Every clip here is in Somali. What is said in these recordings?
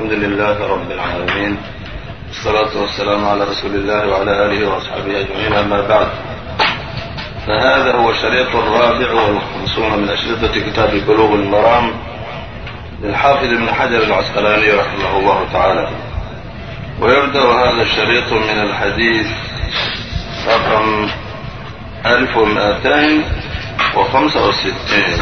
الحمد لله رب العالمين والصلاة والسلام على رسول الله وعلى آله وأصحابه أجمعين أما بعد فهذا هو الشريط الرابع والخمسون من أشرطة كتاب بلوغ المرام للحافظ ابن حجر العسقلاني رحمه الله تعالى ويبدأ هذا الشريط من الحديث رقم ألف ومائتين وخمسة وستين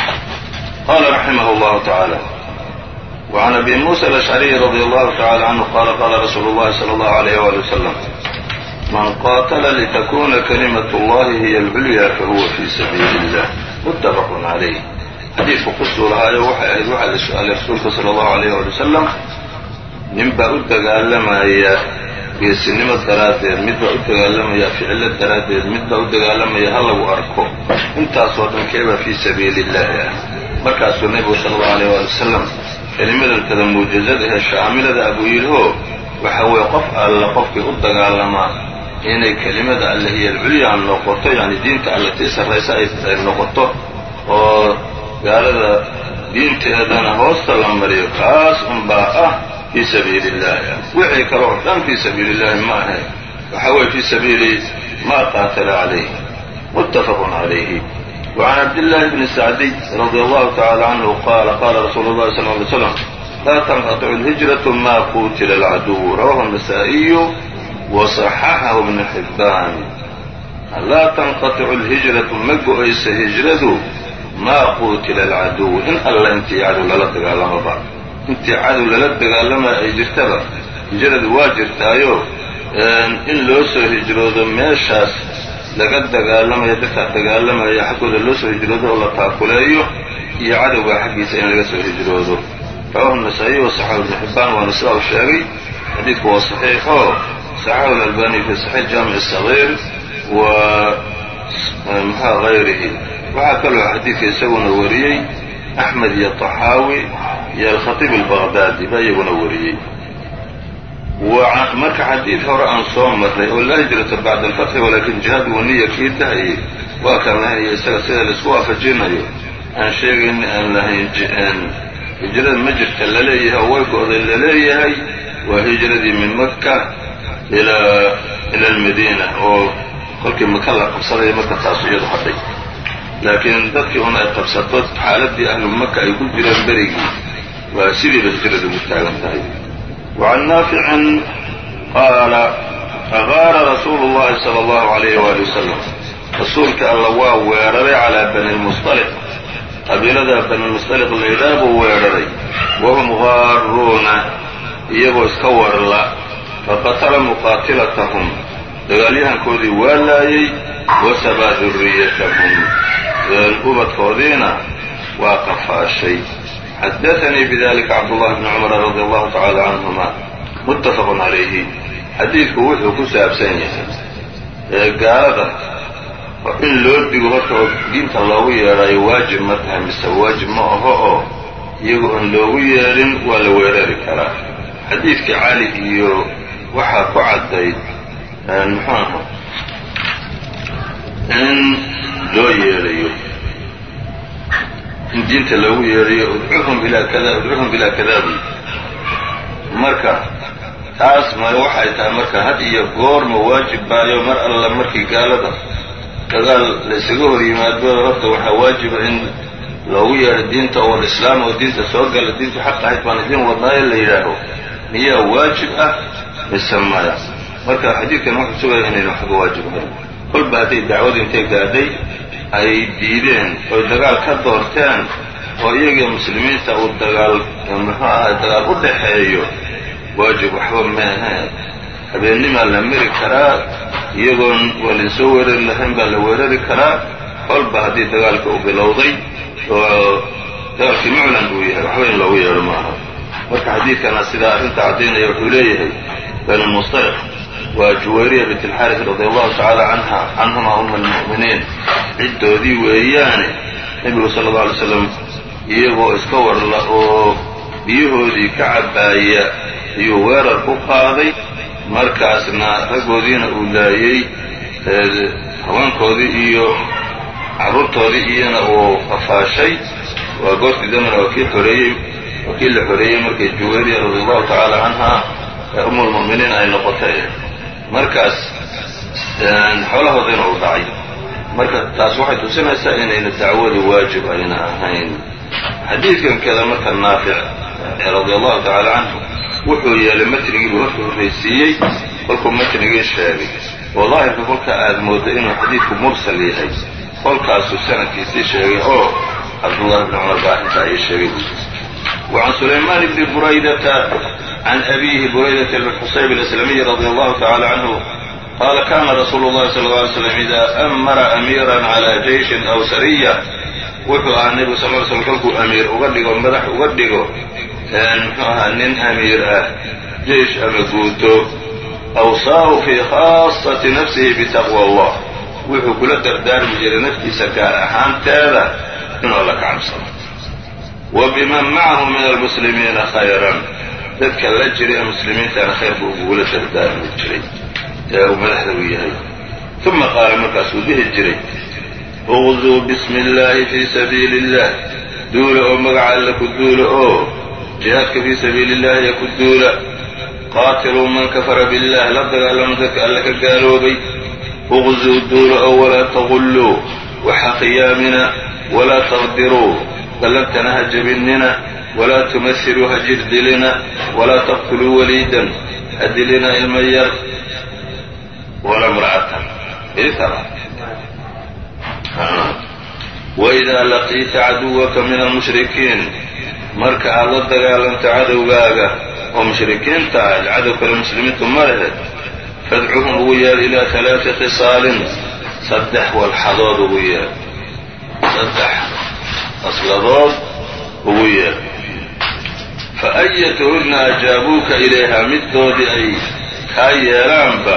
قال رحمه الله تعالى وعن أبي موسى الأشعري رضي الله تعالى عنه قال قال رسول الله صلى الله عليه وآله وسلم من قاتل لتكون كلمة الله هي العليا فهو في سبيل الله متفق عليه xadiidku ku suulahaayo waxay ahayd waxaa la su-aalay rasuulka sala allahu alayh waali wasalam ninbaa u dagaalamaya geesinimo daraaddeed midbaa u dagaalamaya ficilo daraaddeed midbaa u dagaalamaya ha lagu arko intaasoo dhan keebaa fii sabiili illaahi ah markaasuu nebigu sala allahu alayh waali wasalam kelimadantada muujazada ee shaamilada abuu yidhio waxa weeye qof alla qofkii u dagaalamaa inay kelimada alle hiya alculyaa noqoto yacni diinta alle tii sarraysa ay noqoto oo gaalada diinteedana hoosta la mariyo kaas unbaa ah fii sabiili illaahi ah wixii kale oo dhan fii sabiili illaahi ma ahayn waxa weeye fii sabiili maa qaatala calayh muttafaqun calayhi وعن عبد الله بن سعدي رضي الله تعالى عنه قال قال رسول الله صلى الله عليه وسلم لا تنقطع الهجرة ما قوتل العدو رواه النسائي وصححه ابن حبان لا تنقطع الهجرة ma go-aysa hijradu maa quutila alcaduw in alla intii cadow lala dagaalamaba intii cadow lala dagaalamaya ay jirtaba hijradu waa jirtaayo in loo soo hijroodo meeshaas laga dagaalamaya dadkaa dagaalamaya xaggooda loo soo hijroodo oo la taakuleeyo iyo cadowgaa xaggiisa in laga soo hijroodo rawahu nasaa-iy wa saxaxu ibnu xibbaan waana sidaa u sheegay xadiidku waa saxiix oo saxaxu alalbani fi saxiix jaamic sagiir wa maxaa hayrihi waxaa kaloo xadiidka isaguna wariyey axmed iyo طaxaawi iyo alkhatiib albaqdaadi baa iyaguna wariyey marka xadiid hore aan soo marray oo laa hijrata bacda alfatxi walaakin jihaad waniya kii tahay waa kaan lahayn iyo isaga sida laisku waafajinayo aan sheegayn aan lahayn hijrada ma jirta laleeyahay oo way go-day laleeyahay waa hijradii min maka ilaa ila almadiina oo kolkii maka la qabsadaya marka taasu iyadu hadhay laakiin dadkii un ay qabsato xaaladii ahlu maka ay ku jireen berigii waa sidiiba hijrada ugu taagan tahay wacan naaficin qaala agaara rasuulu llahi sala allahu alayh waali wasalam rasuulka alla waa weeraray calaa bani lmusطaliq qabiilada banilmusطaliq laydhaah buu weeraray wahum gaaruuna iyagoo iska warla faqatala muqaatilatahum dagaalyahankoodii waa laayey wasabaa duriyatahum ubadkoodiina waa qafaashay xadaanii bidalika cabdullahi bni cumar radi allahu tacaala canhuma muttafaqun calayhi xadiidku wuxuu ku saabsan yahay gaalada in loo digo horta oo diinta loogu yeedhaayo waajib ma tahay mise waajib ma aho oo iyagu aan loogu yeedhin waa la weerari karaa xadiidkii cali iyo waxaa ku caddayd muxuu aha in loo yeedhayo in diinta loogu yeedhayo udcuhum ilaa kada udcuhum ilaa kadaabi marka taas ma waxay tahay marka had iyo goorma waajib baayo mar alla markii gaalada dagaal laysaga hor yimaado horta waxaa waajiba in loogu yeedho diinta oo alislaam oo diinta soo gala diintu xaq ahayd baan idiin wadnaayo la yidhaaho miyaa waajib ah mise maya marka xadiidkan wuxuu sugaya inayna waxba waajib ahayn kolba hadday dacwadu intay gaadhay ay diideen oy dagaal ka doorteen oo iyagii muslimiinta uu dagaal muxuu ahay dagaal u dhaxeeyo waajib waxba meaheen habeennimaa la mari karaa iyagoon waa lainsoo weerari lahayn baa la weerari karaa kolba haddii dagaalka u bilowday oo dagaalkii muclan uu yahay waxba in loogu yeedho maaha marka xadiidkana sidaa arrinta caddaynaya wuxuu leeyahay banulmustaliq waa juwayriya bint alxaaris radi allahu tacaala canha canhuma uma almu'miniin ciddoodii weeyaane nebigu sala alla alay slam iyagoo iska warla oo biyahoodii ka cabbaaya ayuu weerar ku qaaday markaasna raggoodiina uu laayey haweenkoodii iyo carruurtoodii iyana uu qafaashay waa goortii dambena waa kii xoreeyey oo kii la xoreeyey markay juwayriya radi allahu tacaala canha ee umulmu'miniin ay noqotay markaas xoolahoodina uu dhacay marka taas waxay tusinaysaa inayna dacwadu waajib ayna ahayn xadiidkan kada marka naafic radi allahu tacaala canhu wuxuu yeelay matnigii buu marka horraysiiyey kolkuu matnigii sheegay oo daahirka kolka aad mooddo inuu xadiidku mursal yahay kolkaasuu sanadkiisii sheegay oo cabdullahi bni cumar baa arrintaa ii sheegay وعن سليمان بن بريدة عن أبيه بريدة بن حصيب الإسلامي رضي الله تعالى عنه قال كان رسول الله صلى الله عليه وسلم إذا أمر أميرا على جيش أو سرية wuxuu ahaa nebigu sal ly slm kolkuu amiir uga dhigo madax uga dhigo muxuu ahaa nin amiir ah jeish ama guuto awsaahu fii khaasati nafsihi bitaqwa allah wuxuu kula dardaarmi jiray naftiisa gaar ahaanteeda inuu alla ka cabsado wa biman macahu min almuslimiina khayran dadka la jiray ee muslimiintana khayr buu ugula dardaarmi jiray ee uu madaxda u yahay uma qaala markaasuu dhihi jiray uqduu bismi illaahi fii sabiili illah duula oo magaca alle ku duula oo jihaadka fii sabiili illahi ku duula qaatiluu man kafara billah la dagaalama dadka alle ka gaaloobay uqduu duula oo walaa taqulluu waxa khiyaamina walaa taqdiruu ballantana ha jabinina walaa tumasiluu ha jirdilina walaa taqtuluu waliidan ha dilina ilma yar wala mra'atan waidaa laqiita caduwaka min almushrikiin marka aad la dagaalanto cadowgaaga oo mushrikiinta ah cadow kale muslimiintu ma lehe fadcuhum ugu yeer ilaa alaai khisaalin saddex walxadood ugu yeer saddex asladood ugu yeer fa ayatuhunna ajaabuuka ilayha middoodii ay kaa yeelaanba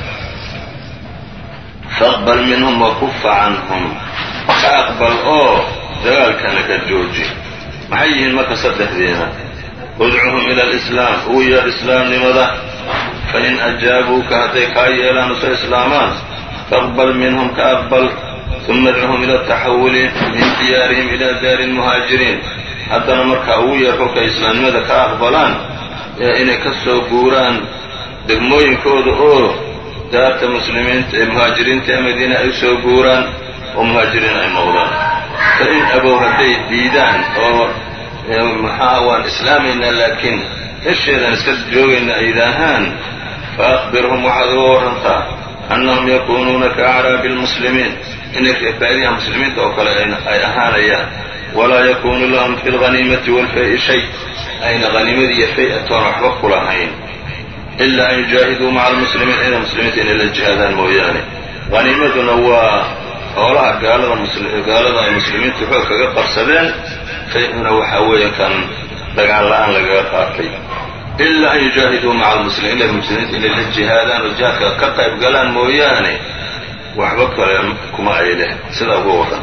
faqbal minhum wakufa canhum ka aqbal oo dagaalkana ka jooji maxay yihiin marka saddexdiina udcuhum ila alislaam ugu yeer islaamnimada fain ajaabuuka hadday kaa yeelaan uso islaamaan faqbal minhum ka aqbal uma adcuhum ila ataxawuli min diyaarihim ila daari lmuhaajiriin haddana markaa ugu yeer kolkay islaamnimada ka aqbalaan inay ka soo guuraan degmooyinkooda oo daarta muslimiinta ee muhaajiriinta ee madiina ay usoo guuraan oo muhaajiriin ay noqdaan fa in abow hadday diidaan oo maxaa waan islaamaynaa laakiin hesheedaan iska joogayna ay yidhaahaan fa akhbirhum waxaad uga warrantaa annahum yakuunuuna ka acraabi lmuslimiin inay reebaadiyaha muslimiinta oo kale ay ahaanayaan walaa yakuunu lahum fi lghaniimati waalfay shay ayna haniimadii iyo fay-atoona waxba ku lahayn ilaa an yujaahiduu maca almuslimiin ina muslimiinta inay la jihaadaan mooyaane haniimaduna waa xoolaha gaalada ay muslimiintu xoog kaga qabsadeen fay-una waxaa weeye kan dagaal la-aan lagaga qaatay ilaa an yujaahiduu maca almuslimiin ina muslimiinta inay la jihaadaan oo jihaadka ka qayb galaan mooyaane waxba kale kuma ay leh sidaa uga waran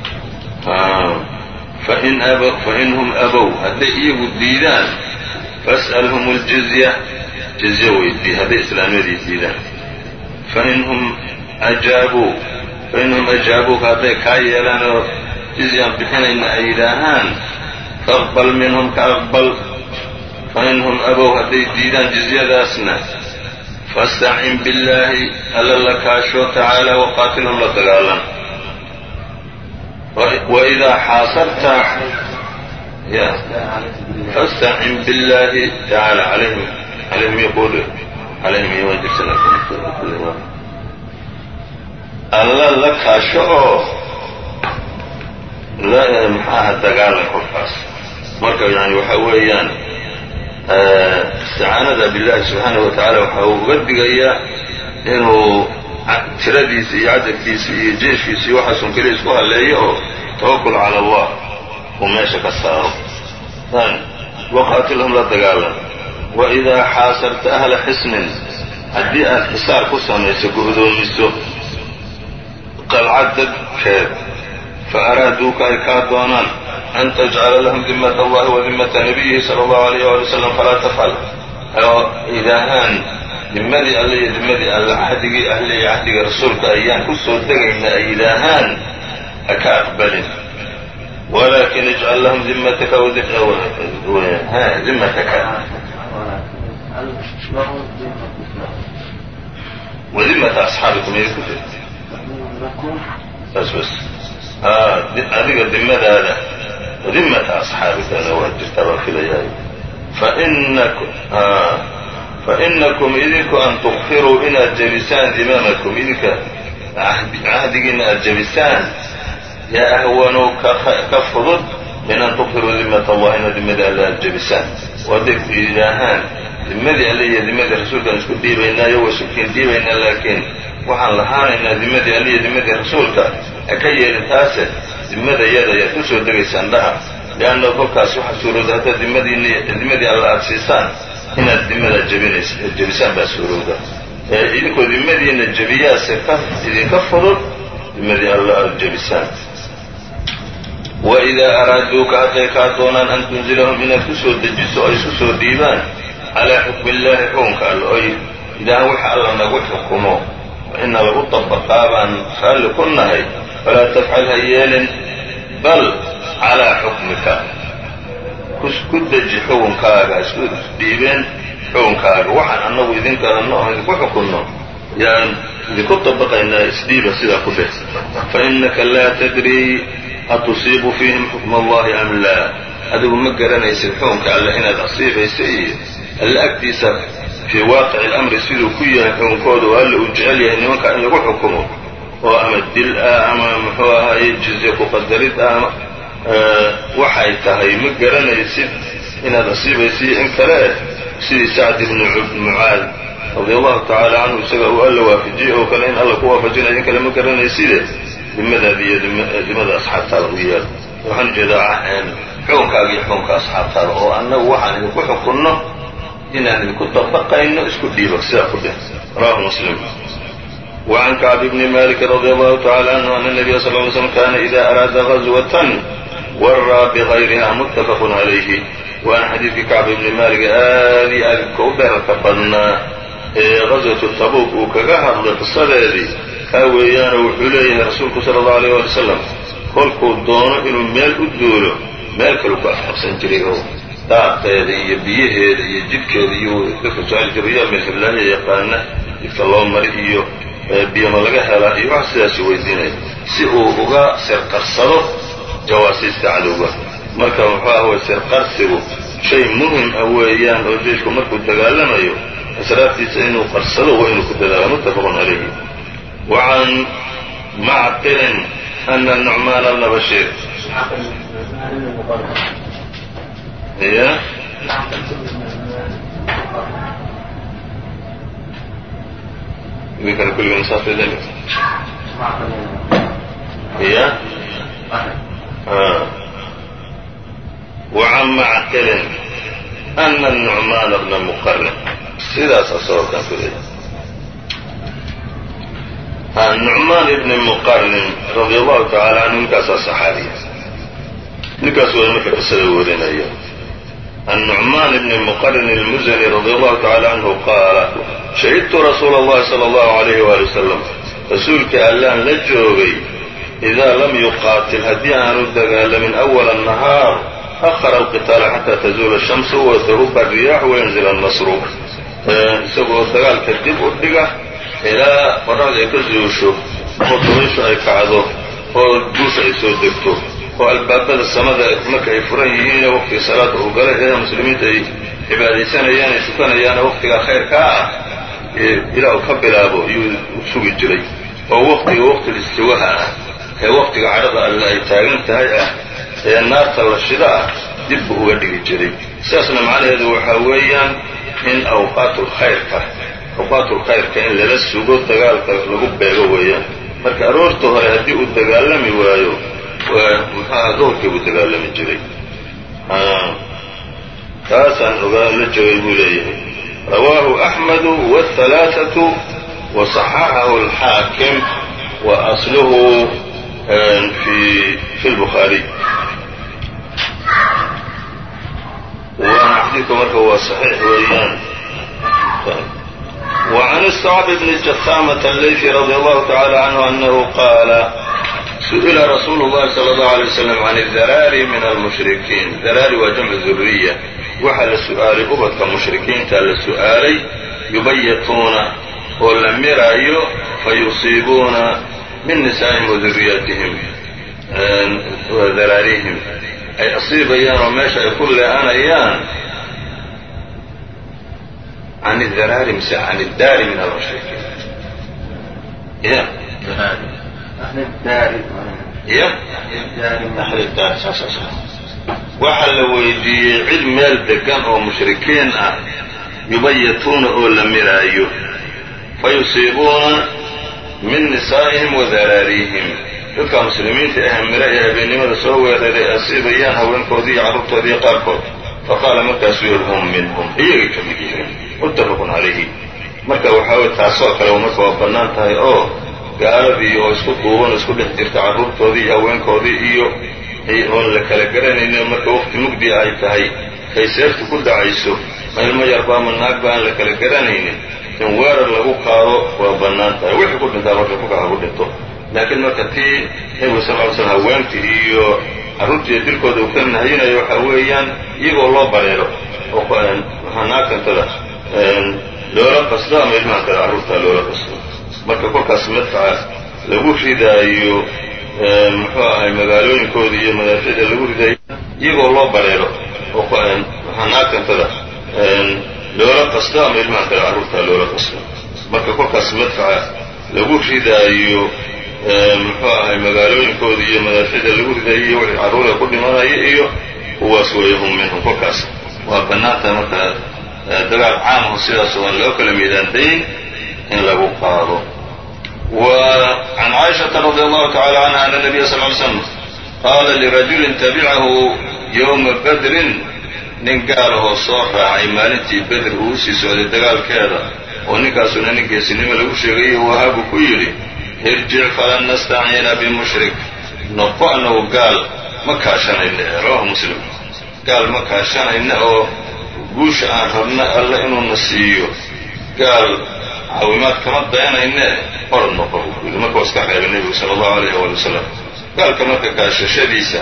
fainhum abow hadday iyagu diidaan fas'alhum اljizya jizye weydii hadday islaamiyadii diidaan fainhum ajaabuu fainhum ajaabuuka hadday kaa yeelaan oo jizyaan bixinayna ay yidhaahaan faqbal minhum ka aqbal fainhum abow hadday diidaan jizyadaasna fastacin billaahi alla la kaasho tacaala waqaatilhum la dagaalan waidaa xaasarta fastacin billaahi tacaala alayhim alayhim yaqulu alayhim iman jirsana alla la kaasho oo maxaaha dagaalan kolkaas marka yani waxa weeyaan isticaanada billahi subxaanahu wa tacaala waxa uu uga digayaa inuu tiradiisa iyo cadadkiisa iyo jeeshkiisa iyo waxaasun keliya isku halleeyo oo tawakul cala allah uu meesha ka saaro waqaatilhum la dagaalan wa idaa xaasarta ahla xisnin haddii aad xisaar ku samayso go'doomiso qalcad dadkeed fa araaduuka ay kaa doonaan an tajcala lahum dimmata allahi wa dimmata nabiyihi sala allahu alayh waali wasalam falaa tafcal oo idaahaan dimmadii alle iyo dimmadii alle cahdigii ahle iyo cahdiga rasuulka ayaan ku soo degayna ay yidhaahaan ha ka aqbalin walakin ijcal lahum dimataka dimataka wadimata asxaabikum iy ku bas bas adiga dimadaada dimata asxaabikana waa jirtaa baan filayahay fainakum idinku an tukfiruu inaad jebisaan dimaamakum idinka cahdigiina aad jebisaan yaa ahwanu ka fudud min an tukfiruu dimat allah inaad dimadii alle aad jebisaan oo hadday yidhaahaan dimadii alle iyo dimadii rasuulkaan isku dhiibaynaayo waa isukiin dhiibaynaa laakiin waxaan lahaanaynaa dimadii alle iyo dimadii rasuulka ha ka yeelin taase dimada yada ayaad ku soo degaysaan dhaha lianna kolkaas waxaa suurowda haddaad dimadiin dimadii alla aada siisaan inaad dimadaa jebinays jebisaan baa suurowda idinkoo dimadiina jebiyaase ka idinka fudud dimadii alla aada jebisaan wa idaa araaduuka hadday kaa doonaan an tunzilahum inaad ku soo dejiso o ay isu soo dhiibaan calaa xukmi illaahi xukunka alla oy idaahan waxa alla nagu xukumo ina lagu dabaqaa baan raalli ku nahay falaa tafcal ha yeelin bal calaa xukmika ku deji xukunkaaga isku dhiibeen xukunkaaga waxaan annagu idin garanno oon idinku xukunno yaan idinku dabaqaynaa isdhiiba sidaa ku dheh fa innaka laa tadrii atusiibu fiihim xukma allahi am laa adigu ma garanaysid xukunka alle inaad asiibaysa iyo alle agtiisa fii waaqici alamri siduu ku yahay xukunkooda oo alle uu jecel yahay nimanka in lagu xukumo oo ama dil ah ama muxuu ahaaye jizye ku qadarid ah ama waxay tahay ma garanaysid inaad asiibaysiiyo in kale sidii sacd ibnu mucaad radia allahu tacaala canhu isaga uu alla waafajiyey oo kale in alla ku waafajinayo in kale ma garanayside dimadaada iyo dimada asxaabtaada u yeelo waxaan ujeedaa xukunkaaga iyo xukunka asxaabtaada oo annagu waxaan idinku xukunno inaan idinku dabaqayno isku dhiibo sidaa ku dheh rawahu muslim وعn كعب بن mالك رضي الله تعالى عنه أن النبي صلى اه عليه وسلم كان إذا أراada غزوة warىa بغayriha متفق عaليه waana xadiidkii كacب بن mالك aad iyo aadka u dherarka badnaa ee غaزوaةu tabuuk uu kaga hadlay qisadeedii kaa weeyaano wuxuu leeyahay rasuulku salى الlaه عليه وaلي وسلم kolkuu doono inuu meel u duulo meel kalu ku afqabsan jiray oo daaqeeda iyo biyaheeda iyo jidhkeeda iyo dadka su-aal jirayaa meel hiblaahiya yaqaana jidka loo mari iyo biyama laga helaa iyo wax sidaas weydiinaya si uu uga sirqarsado jawaasiista cadowga marka muxuu ah way sirqarsigu shay muhim ah weeyaan oo jeeshku markuu dagaalamayo asraartiisa inuu qarsado waa inuu ku dadaalo muttafaqun calayhi wa can macqilin ana nucmaana bna bashiir ya idinkana kulligan saas idin ya وعn macqilin أna النucmaana bna mqrin sidaas asagoo kan ku leeyahy nucmaan ibni muqarnin radi allahu tacala canhu ninkaasaa saxaabiya ninkaas waa marka qisada warinaya النucmaan ibni muqarnin اlmuzani radi allahu tacala canhu qaala shahidtu rasuula اllahi salى اllahu عalayh wali wasalam rasuulkii allaan la joogay idaa lam yuqaatil haddii aanu dagaalamin أwala الnahaar أhara alqitaala xataa tazuula الshamsu watahuba الriyaaxu wayanzil الnasru isagoo dagaalka dib u dhiga ilaa qorraxda ay ka zuusho oo dabayshu ay kacdo oo guusha ay soo degto oo albaabada samada marka ay furan yihiine waqtiga salaada uu galay ee muslimiinta ay cibaadaysanayaan ay tukanayaana waqtigaa khayrkaa ah ilaa uu ka bilaabo iyuu sugi jiray oo waqtiga waqtil istiwaha ah ee waqtiga cadhada alle ay taagan tahay ah ee naarta la shida ah dib buu uga dhigi jiray sidaasna macnaheedu waxaa weeyaan in awqaatlkhayrka awqaatulkhayrka in lala sugo dagaalka lagu beego weeyaan marka aroorta hore haddii uu dagaalami waayo muxuaha duhurkii buu dagaalami jiray taasaan ogaa la joogay buu leeyahay rawaahu axmedu wاhalaaثaةu waصaxaxahu اlxaakim wa asluhu fi اlbukhaariy waana xadiidka marka waa صaxiix weeyaan وعن الصعب بن جثامة الlayثي رضي الله تعالى عنه أنه قال su'ila rasuulu llahi sala allahu alay wasalam can idaraari min almushrikiin daraari waa jamcu duriya waxaa la su'aalay ubadka mushrikiinta la su'aalay yubayituuna oo la miraayo fayusiibuuna min nisaa'ihim wa duriyatihim wa daraarihim ay asiibayaan oo meesha ay ku lee'anayaan can idaraari mise can iddaari min almushrikiin ya ya waxaa la weydiiyey cid meel degan oo mushrikiin ah yubayituuna oo la miraayo fayusiibuuna min nisaa'ihim wa daraarihim dadka muslimiinta ah miro ee habeennimada soo weeraray asiibayaan haweenkoodii iyo carruurtoodii qaarkood faqaala markaasuu yidhi hum minhum iyagay ka mid yihiin muttafaqun calayhi marka waxaa wey taasoo kale marka waa bannaan tahay oo gaaladii oo isku duuban isku dhex jirta carruurtoodii iyo haweenkoodii iyo oon la kala garanaynin marka waqti mugdi ay tahay kay seeftu ku dhacayso ma ilmo yarba ama naagba aan la kala garanaynin in weerar lagu qaado waa bannaan tahay wixii ku dhintaa marka kuka ha ku dhinto laakiin marka tii nebigu sal ly slm haweentii iyo carruurtiiyo dilkooda uu ka nahayinayo waxaa weeyaan iyagoo loo bareero oo naagtantada loola qasdo ama ilmahantada carruurtaa loola qasdo marka kolkaas madfaca lagu ridaayo muxuu ahay magaalooyinkooda iyo madaaficda lagu ridaayo iyagoo loo bareero oo naagtantada loola qasdo ama ilmahantada carruurtaa loola qasdo marka kolkaas madfaca lagu ridaayo muxuu ahay magaalooyinkooda iyo madaaficda lagu ridaayo iyo wixii carruura ku dhimanaya iyo kuwaas weeye hum minhum kolkaas waa bannaanta marka dagaal caamho sidaas oo aan loo kala miidaandayn in lagu qaado وعن cائشhaةa رضي الله تعالى عنها أن النبي صلى اه عليه وسلم qاla لرaجuل تبعahu يومa bdrin nin gaalahoo soo raacay maalintii beder uu usii socday dagaalkeeda oo ninkaasuna nin geesinimo lagu sheegayo wahabu ku yidhi irjic falan nastaciina bimushrik noqo anagu gaal ma kaashanayna rawahu muslim gaal ma kaashanayna oo guusha aan rabna alla inuuna siiyo gaal caawimaad kama dayanayne orad noqo buu yidhi marka waa iska reebay nebigu sala allahu alayh waali wasalam gaalka marka kaashashadiisa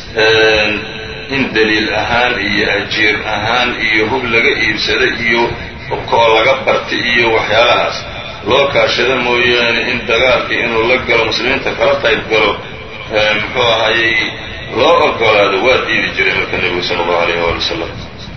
in daliil ahaan iyo ajiir ahaan iyo hub laga iibsada iyo koo laga barta iyo waxyaalahaas loo kaashado mooyaane in dagaalkii inuu la galo muslimiinta kala qayb galo muxuu ahayey loo ogolaado waa diidi jiray marka nebigu sala allahu alayh waali wasalam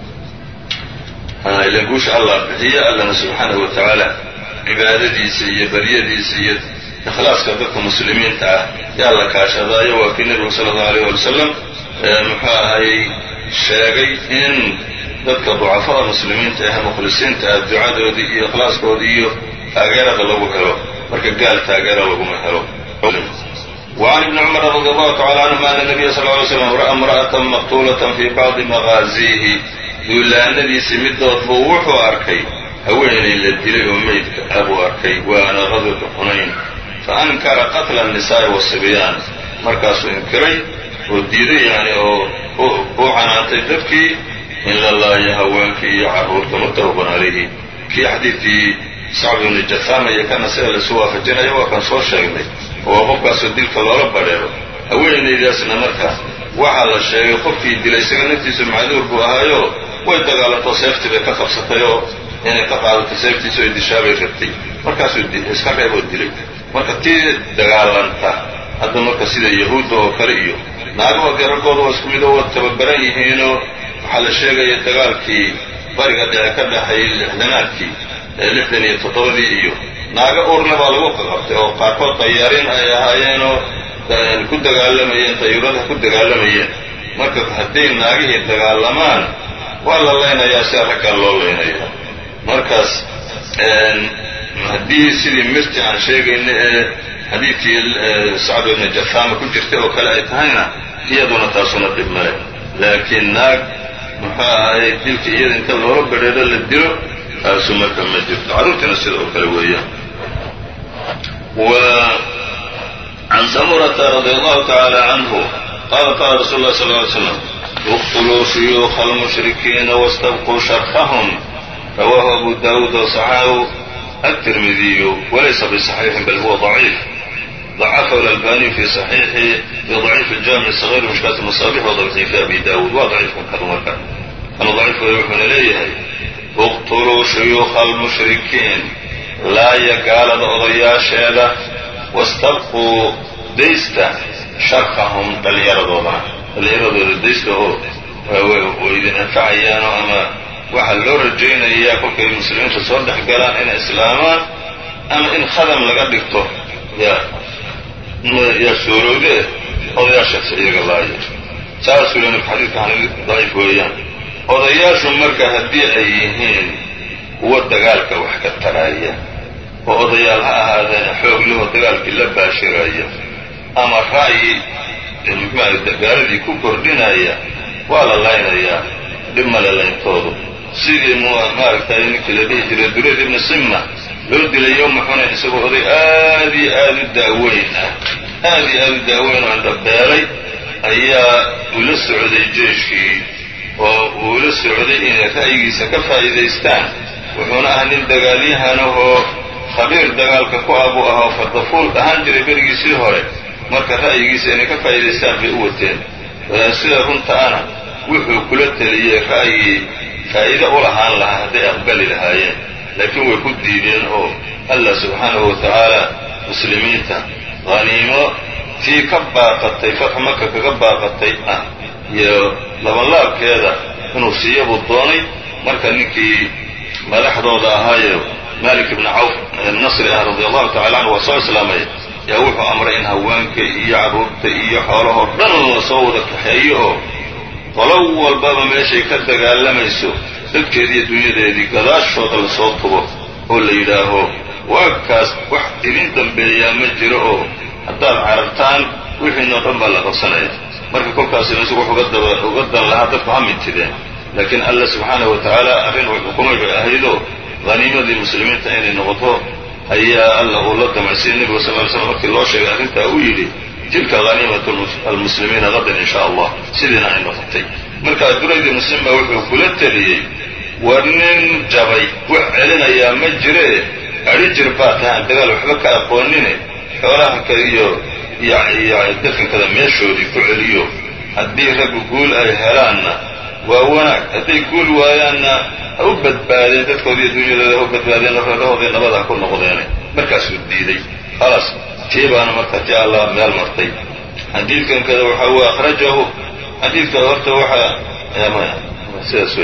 ilan guusha allah bixiyo allana subxaanahu wa tacaala cibaadadiisa iyo baryadiisa iyo ikhlaaska dadka muslimiinta ah yaa la kaashadaayo waa kii nebigu sala allahu alayh waali wasalam muxuu ahayey sheegay in dadka ducafada muslimiinta ah mukhlisiinta ah ducadoodii iyo ikhlaaskoodii iyo taageerada lagu helo marka gaal taageera laguma helo وعn بن cمر رضي الله تعالى عنهma أن النبy صلى اه عليه وسلم رأى امرأة مqتuلة في bعضi مغاaزيهi duulaanadiisi midood buu wuxuu arkay haweenay la dilay oo meydka ah buu arkay waana غadوةu xunayn faankara qatla النisaaءi والصibyaan markaasuu inkiray oo diiday yani oo u canaantay dadkii in la laayo haweenkii iyo carruurta muttafaqun calayhi kii xadiidkii sacb ibni jathama iyo kana sida laisu waafajinayo waa kan soo sheegnay oo qofkaasoo dilka loola badheero haweenaydaasna marka waxaa la sheegay qofkii dilay isaga naftiisu macduur buu ahaayo way dagaalanto seeftii bay ka qabsatay oo inay ka qaadato seeftiisu ay dishaabay rabtay markaasuu iska reeboo dilay marka tii dagaalanta hadda marka sida yahuudda oo kale iyo naagaha gararkooda waa isku mid oo waa tababaran yihiinoo waxaa la sheegaya dagaalkii bariga dhexe ka dhexeeyey lixdanaadkii ee lixdan iyo toddobadii iyo naaga urna baa lagu qaqabtay oo qaarkood dayaarin ay ahaayeenoo ku dagaalamayeen dayuuradaha ku dagaalamayeen marka hadday naagihii dagaalamaan waa la laynayaa sia raggaa loo laynayaa markaas haddii sidii mirti aan sheegayna ee xadiidkii sacd ibni jathama ku jirtay oo kale ay tahayna iyaduna taasuna dhib male laakiin naag muxuu ahay dilka iyada inta loola badheero la dilo taasu marka ma jirto carruurtiina sida oo kale weeyaan وعن سمرة رضي الله تعالى عنه قال قال رسول الله صلى الله عليه وسلم اقتلوا شيوخ المشركين واستبقوا شرحهم رواه أبو داود وصححه الترمذي وليس بصحيح بل هو ضعيف ضacafahu اlalbaniy fi صaxiixi fi ضaciif اljamic الصغيr mishkaat الmasaabix wadaciif fi abi dawud waa daciifkan kadu marka kanu daciif wey wuxuuna leeyahay اqtuluu shuyuuka اlmushrikiin laaya gaalada odayaasheeda wastabquu daysta sharqahum dhallinyaradooda dhallinyaradooda daysta oo way idin anfacayaanoo ama waxaa loo rajaynayaa kolkay muslimiinta soo dhex galaan inay islaamaan ama in khadam laga dhigto yaa yaa suurowdee odayaashaas iyaga laaya saasuu le nabka xadiidka daciif weeyaan odayaashu marka haddii ay yihiin kuwa dagaalka wax ka taraya oo odayaal ha ahaadeen xoog lehoo dagaalkii la baashiraya ama ra'yi muxuuaha gaaladii ku kordhinaya waa la laynayaa dhib male layntoodu sidii maaragtay ninkii la dhihi jiray durayd ibnu simma loo dilay yowma xunayn isagoo oday aad iyo aad u daaweyn ah aad iyo aad u daaweyn oo indhabeelay ayaa ula socday jeeshkii oo uu la socday inay ra'yigiisa ka faa'iidaystaan wuxuuna ahaa nin dagaalyahanahoo khabiir dagaalka ku ah buu ahoo fardafuul ahaan jiray berigiisii hore marka ra'yigiisa inay ka faa'iidaystaan bay u wateen sida runta ana wuxuu kula teliyey ra'yi faa'iide u lahaan lahaa hadday aqbali lahaayeen laakiin way ku diideen oo allah subxaanahu wa tacaala muslimiinta haniimo tii ka baaqatay fatxu maka kaga baaqatay ah iyo labanlaabkeeda inuu siiya buu doonay marka ninkii madaxdooda ahaayo malik ibni cawf nasri ah radi allahu tacala canhu waa soo islaamay yaa wuxuu amray in haweenka iyo carruurta iyo xoolahoo dhan la soo wada kaxeeyo oo qolo walbaba meeshay ka dagaalamayso dadkeedii iyo dunyadeedii gadaashooda lasoo tubo oo la yidhaaho waagkaas wax idin dambeeyaa ma jiro oo haddaad carartaan wixiinoo dhan baa la qabsanaya marka kolkaasina isagu wax uga dan lahaa dadku ha mintideen laakiin alla subxaanahu wa tacaala arrin uu xukumay bay ahaydoo haniimadii muslimiinta inay noqoto ayaa alla uu la damacsiiyey nebiga sal ly slam markii loo sheegay arrintaa uu yidhi tilka haniimatu almuslimiina qadan in sha allah sidiina ay noqotay markaa duraydii muslim baa wuxuu kula teliyey war nin jabay wax celinayaa ma jiree adhi jir baa tahay aan dagaal waxba ka aqoonine xoolaha ka iyo iyo definkada meeshoodii ku celiyo haddii raggu guul ay helaanna waa wanaag hadday guul waayaanna ha u badbaadeen dadkoodii dunyadooda ha u badbaadeen reerahooday nabad ha ku noqdeene markaasuu diiday khalaas tii baana marka ti allah meel martay xadiidkan kada waxa uu akhrajahu xadiidka horta waxaa sidaas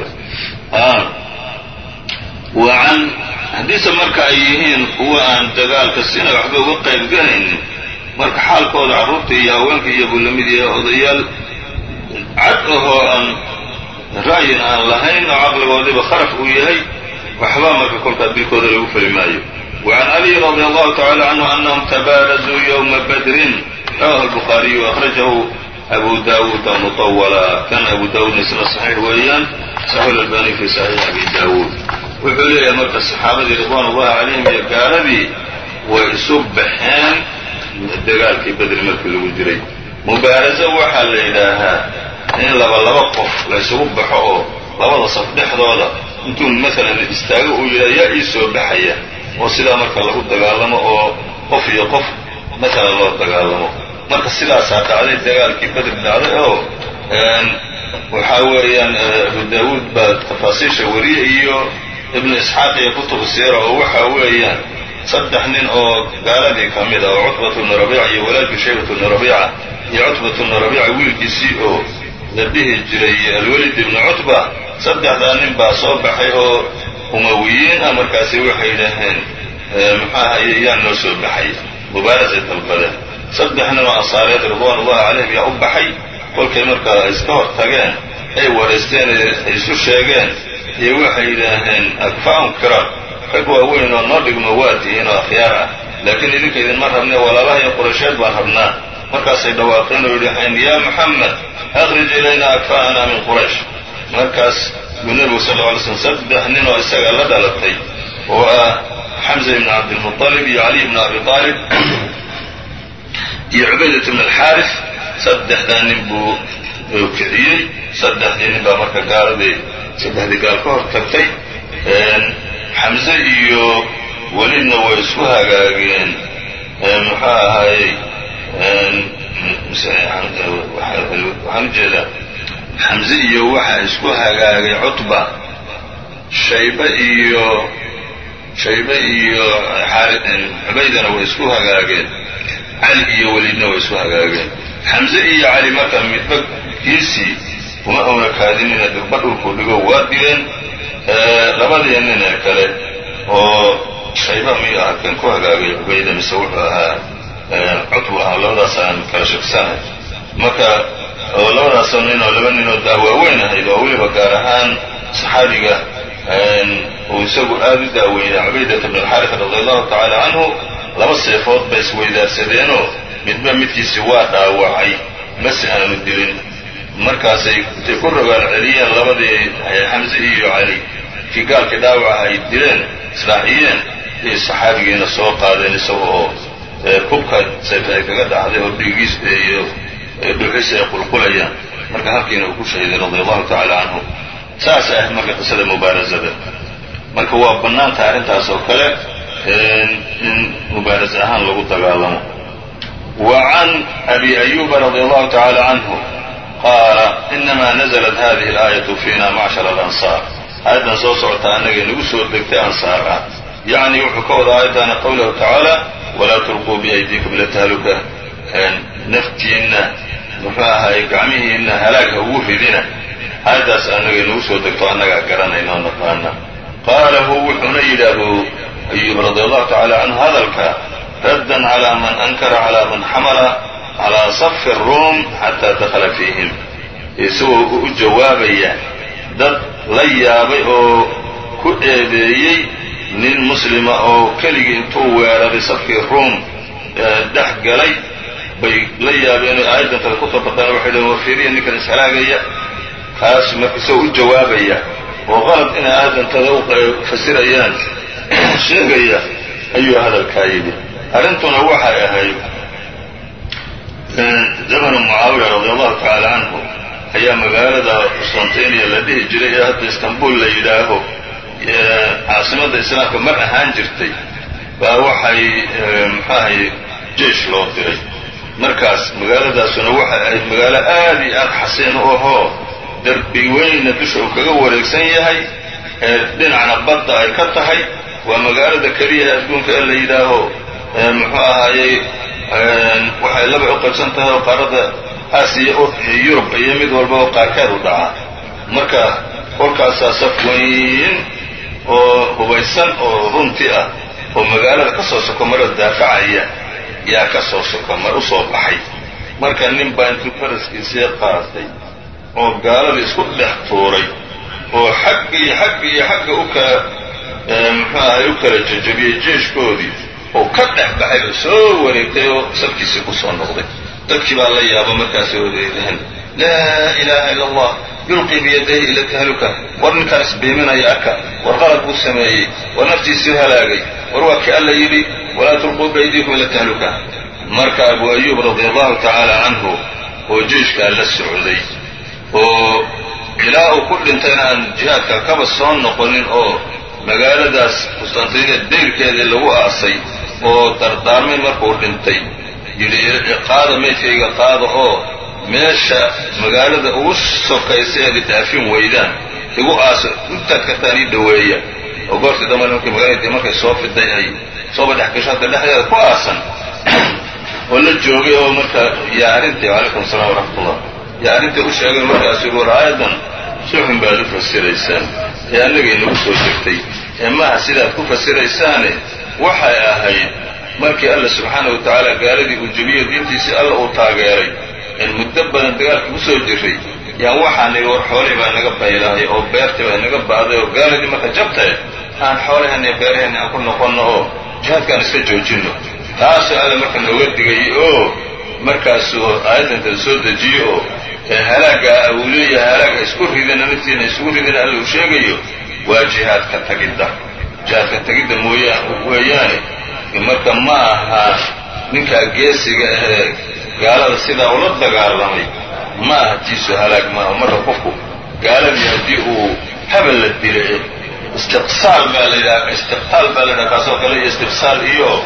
waan haddiise marka ay yihiin kuwa aan dagaalka sina waxba uga qayb galaynin marka xaalkooda carruurta iyo haweenka iyo buu lamid yahay odayaal cad ahoo aan ra'yin aan lahayn oo caqligoodiba kharaf uu yahay waxba marka kolkaa dilkooda lagu fali maayo وعn عlي رضي الله تعالى عنه أنهم تباarزوا يومa bdri رwاه البخاaرiي وأخرجه أبو داود مطولا kan أبو dاودna isna صحيح weeyaan صحيح الألباني في صحيح أبي داود wuxuu leeyahay marka صxaabadii رضوان الlahi عalayهim iyo gaaladii way isu baxeen dagaalkii bedri markii lagu jiray mubaaraزo waxaa la yidhaahaa in laba laba qof la ysugu baxo oo labada saf dhexdooda intuu maalan istaago uu yidhaha yaa ii soo baxaya oo sidaa marka lagu dagaalamo oo qof iyo qof maalan loo dagaalamo marka sidaasaa dhacday dagaalkii bedri dhacday oo waxaa weeyaan abu daawuud baa tafaasiisha wariye iyo ibnu isxaaq iyo kutubu siira oo waxa weeyaan saddex nin oo gaaladii ka mid ah oo cutbatu bnu rabiica iyo walaalkii shaybatu bnu rabiica iyo cutbatu bnu rabiica wiilkiisii oo la dhihi jiray alwelid ibnu cutba saddexdaa nin baa soo baxay oo umawiyiin ah markaasi waxay yidhaaheen muxuahaye yaa noo soo baxay mubaarasay dalbadeen saddex nin oo ansaareed ridwaan ullahi calayhim yaa u baxay kolkay markaa iska hor tageen ay waraysteen ay isu sheegeen iyo waxay yidhaaheen akfaa'un kiraam rag waaweyn oo noo dhigmo waa tihiin oo akhyaar ah laakiin idinka idinma rabne walaalaha iyo quraysheed baan rabnaa markaasay dhawaaqeen oo yidhaaheen yaa muxamed akhrij ilayna akfaa'ana min quraysh markaas buu nebigu sal lla alay slm saddex nin oo isaga la dhalatay oo ah xamza ibn cabdilmuطalib iyo caliy ibn abi aalib iyo cubaydat ibn alxaaris saddexdaa nin buu kiciyey saddexdii nin baa marka gaaladii saddexdii gaal ka hor tagtay xamze iyo welidna way isku hagaageen muxuu ahaayey waxaan ujeedaa xamze iyo waxa isku hagaagay cutba shaybe iyo shaybe iyo cubaydana way isku hagaageen cali iyo welidna way isku hagaageen xamze iyo cali marka midba kiisii uma una kaadinina durba dhulkuu dhigo waa dileen labadii nin ee kale oo shayba miyuu aha kan ku hagaagay cubayda mise wuxuu ahaa cutbu ahaa labadaas aan kala shaksanahay marka oo labadaasoo nin oo laba nin oo daawaaweyn ahayd oo weliba gaar ahaan saxaabiga uu isagu aada u daaweynay cubaydata bn alxaarif radi allahu tacaala canhu laba seefood bay isweydaarsadeenoo midba midkiisi waa dhaawacay mase aanu dilin markaasay intay ku rogaal celiyeen labadii xamse iyo cali kii gaalkii dhaawaca ay dileen israaciyeen iyo saxaabigiina soo qaadeen isaga oo kubka sayf ay kaga dhacday oo dhiigiis iyo dhuuxiisa ay qulqulayaan marka halkiina uu ku shahiiday radi allahu tacaala canhu saas ahayd marka qisada mubaarasada marka waa bannaantaha arrintaas oo kale in mubaaras ahaan lagu dagaalamo wa can abi ayuba radi allahu tacaala canhu qaala inama naزlat hadihi اlaayatu fiina macshar alansaar aayaddan soo socota annagay nagu soo degtay ansaar ah yacni wuxuu ka wada aayaddaana qowlahu tacaala walaa tulquu biaydiikum ila tahluka naftiinna muxuu ahaay gacmihiinna halaagha ugu ridina aayaddaas annagay nagu soo degto annagaa garanayna oo naqaana qaala hu wuxuuna yidhi abu ayub radi allahu tacala canhu hadalka raddan calaa man ankara calaa man xamala calaa safi ruum xataa dakhala fiihim isagoo u jawaabaya dad la yaabay oo ku eedeeyey nin muslima oo keligii intuu weeraray safkii ruum dhex galay bay la yaabeen oo aayaddan kale ku tabaqeen waxay dhaheen wafiiriya ninkan ishalaagaya kaas marka isagoo u jawaabaya oo qalad inay aadantada u fasirayaan sheegaya ayuu hadalkaa yidhi arrintuna waxay ahayd zamanu mucaawiya radi allahu tacaala canhu ayaa magaalada qustantiniya la dhihi jiray ee hadda istanbul la yidhaaho caasimadda islaamka mar ahaan jirtay baa waxay muxuahay jeish loo diray markaas magaaladaasuna waxay ahayd magaalo aad iyo aad xasiin u ahoo derbi weynna dusha uu kaga wareegsan yahay ee dhinacna badda ay ka tahay waa magaalada keliya ee adduunka ee la yidhaaho muxuu ahaayey waxay laba u qaybsan tahay oo qaarada aasiya yurub iyo mid walba oo qaarkeed u dhaca marka kolkaasaa saf weyn oo hubaysan oo runti ah oo magaalada ka soo sokomaro daafacaya yaa ka soo sokomar usoo baxay marka nin baa intuu faraskiisii qaatay oo gaaladii isku dhex tuuray oo xagga iyo xagga iyo xagga u kala muxuu ahay u kala jajabiyey jeeshkoodii oo ka dhex baxay oo soo wareegtay oo safkiisii ku soo noqday dadkii baa la yaaba markaasay odeydeen laa ilaaha ila allah yulqii biyadayhi ila tahluka war ninkaan isbiiminaya arka war qalad buu sameeyey war naftiisii halaagay war waa kii alla yidhi walaa tulquu biaydiikum ila tahluka marka abu ayuub radi allahu tacaala canhu oo jeishkaa la socday oo ilaa uu ku dhintayna aan jihaadka kaba soo noqonin oo magaaladaas qustantiniya dayrkeedii lagu aasay oo dardaarmay markuu dhintay yidhi qaada maydkayga qaada oo meesha magaalada ugu sokaysa eed idaafin weydaan igu aaso intaad kartaan ii dhoweeya oo goortii dambe markii magaaladii markay soo fiday ay sooba dhex gasho halka dhexdeeda ku aasan oo la joogay oo marka yaa arrintii calaykum asalaam waraxmatullah yaa arrintii u sheegay markaasu yidhi war aayadan si xun baad u fasiraysaan ee annagay nagu soo degtay ee maaha sidaad ku fasiraysaane waxay ahayd markii alla subxaana wa tacaala gaaladii uu jebiyo diintiisii alla uu taageeray in muddo badan dagaalka ku soo jiray yaan waxaanay war xoolihii baa naga baylahay oo beertii baa naga ba'day oo gaaladii marka jabtae aan xoolaheenna iyo beeraheenna aan ku noqonno oo jihaadkaan iska joojinno taasoo alla marka nooga digayay oo markaasuu aayaddanka soo dejiyo oo halaaga uu leeyahay halaaga isku ridina naftiina isugu ridina alla uu sheegayo waa jihaadka tagidda jihaadka tagidda mooya weeyaane marka ma aha ninkaa geesiga ahee gaalada sidaa ula dagaalamay ma aha tiisu halaag maaha marka qofku gaaladii haddii uu habal la dila istiqsaal baa la yidhaha istiqtaal baa la yidhaha kaasoo kale iyo istiqsaal iyo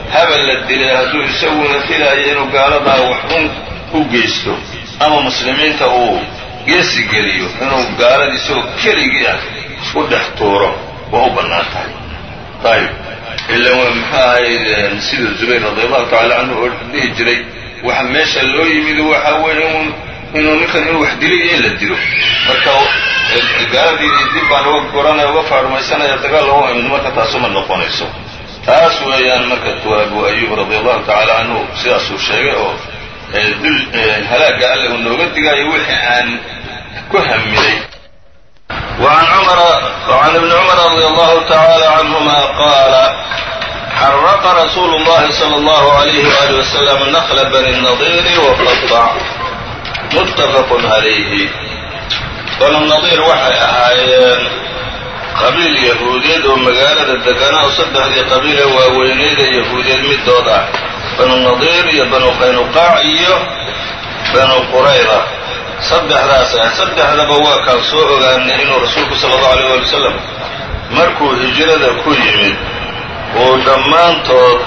habal la dilay hadduu isaguna filaayo inuu gaaladaa waxun u geysto ama muslimiinta uu geesi geliyo inuu gaalada isagoo keligii ah u dhex tuuro waa u bannaan tahay ayib ila muxuu ahayd sida zubayr radi allahu tacala canhu oo dhihi jiray waxa meesha loo yimid waxa weeye un inuu ninkan inuu wax dilay iyo in la dilo marka gaaladii dib baan uga goranaya uga faarumaysanaya dagaal loo imid marka taasuma noqonayso taas weeyaan marka abu ayub radi allahu tacala canhu sidaasuu sheegay oo dul halaaga alle uu nooga digaayo wixii aan ku hamiday وعن عمر وعن ابن عمر رضي الله تعالى عنهما قال حرق رسول الله صلى الله عليه وآله وسلم نخل بني النضير وقطع متفق عليه banu nadiir waxay ahaayeen qabiil yahuudeed oo magaalada deganaa oo saddexdii qabiile waaweyneeda yahuudeed middood ah banu nadiir iyo banu qaynuqaac iyo banu qurayda saddexdaas ah saddexdaba waa kaan soo ogaanay inuu rasuulku sala allahu alayh waali wasalam markuu hijrada ku yimid uu dhammaantood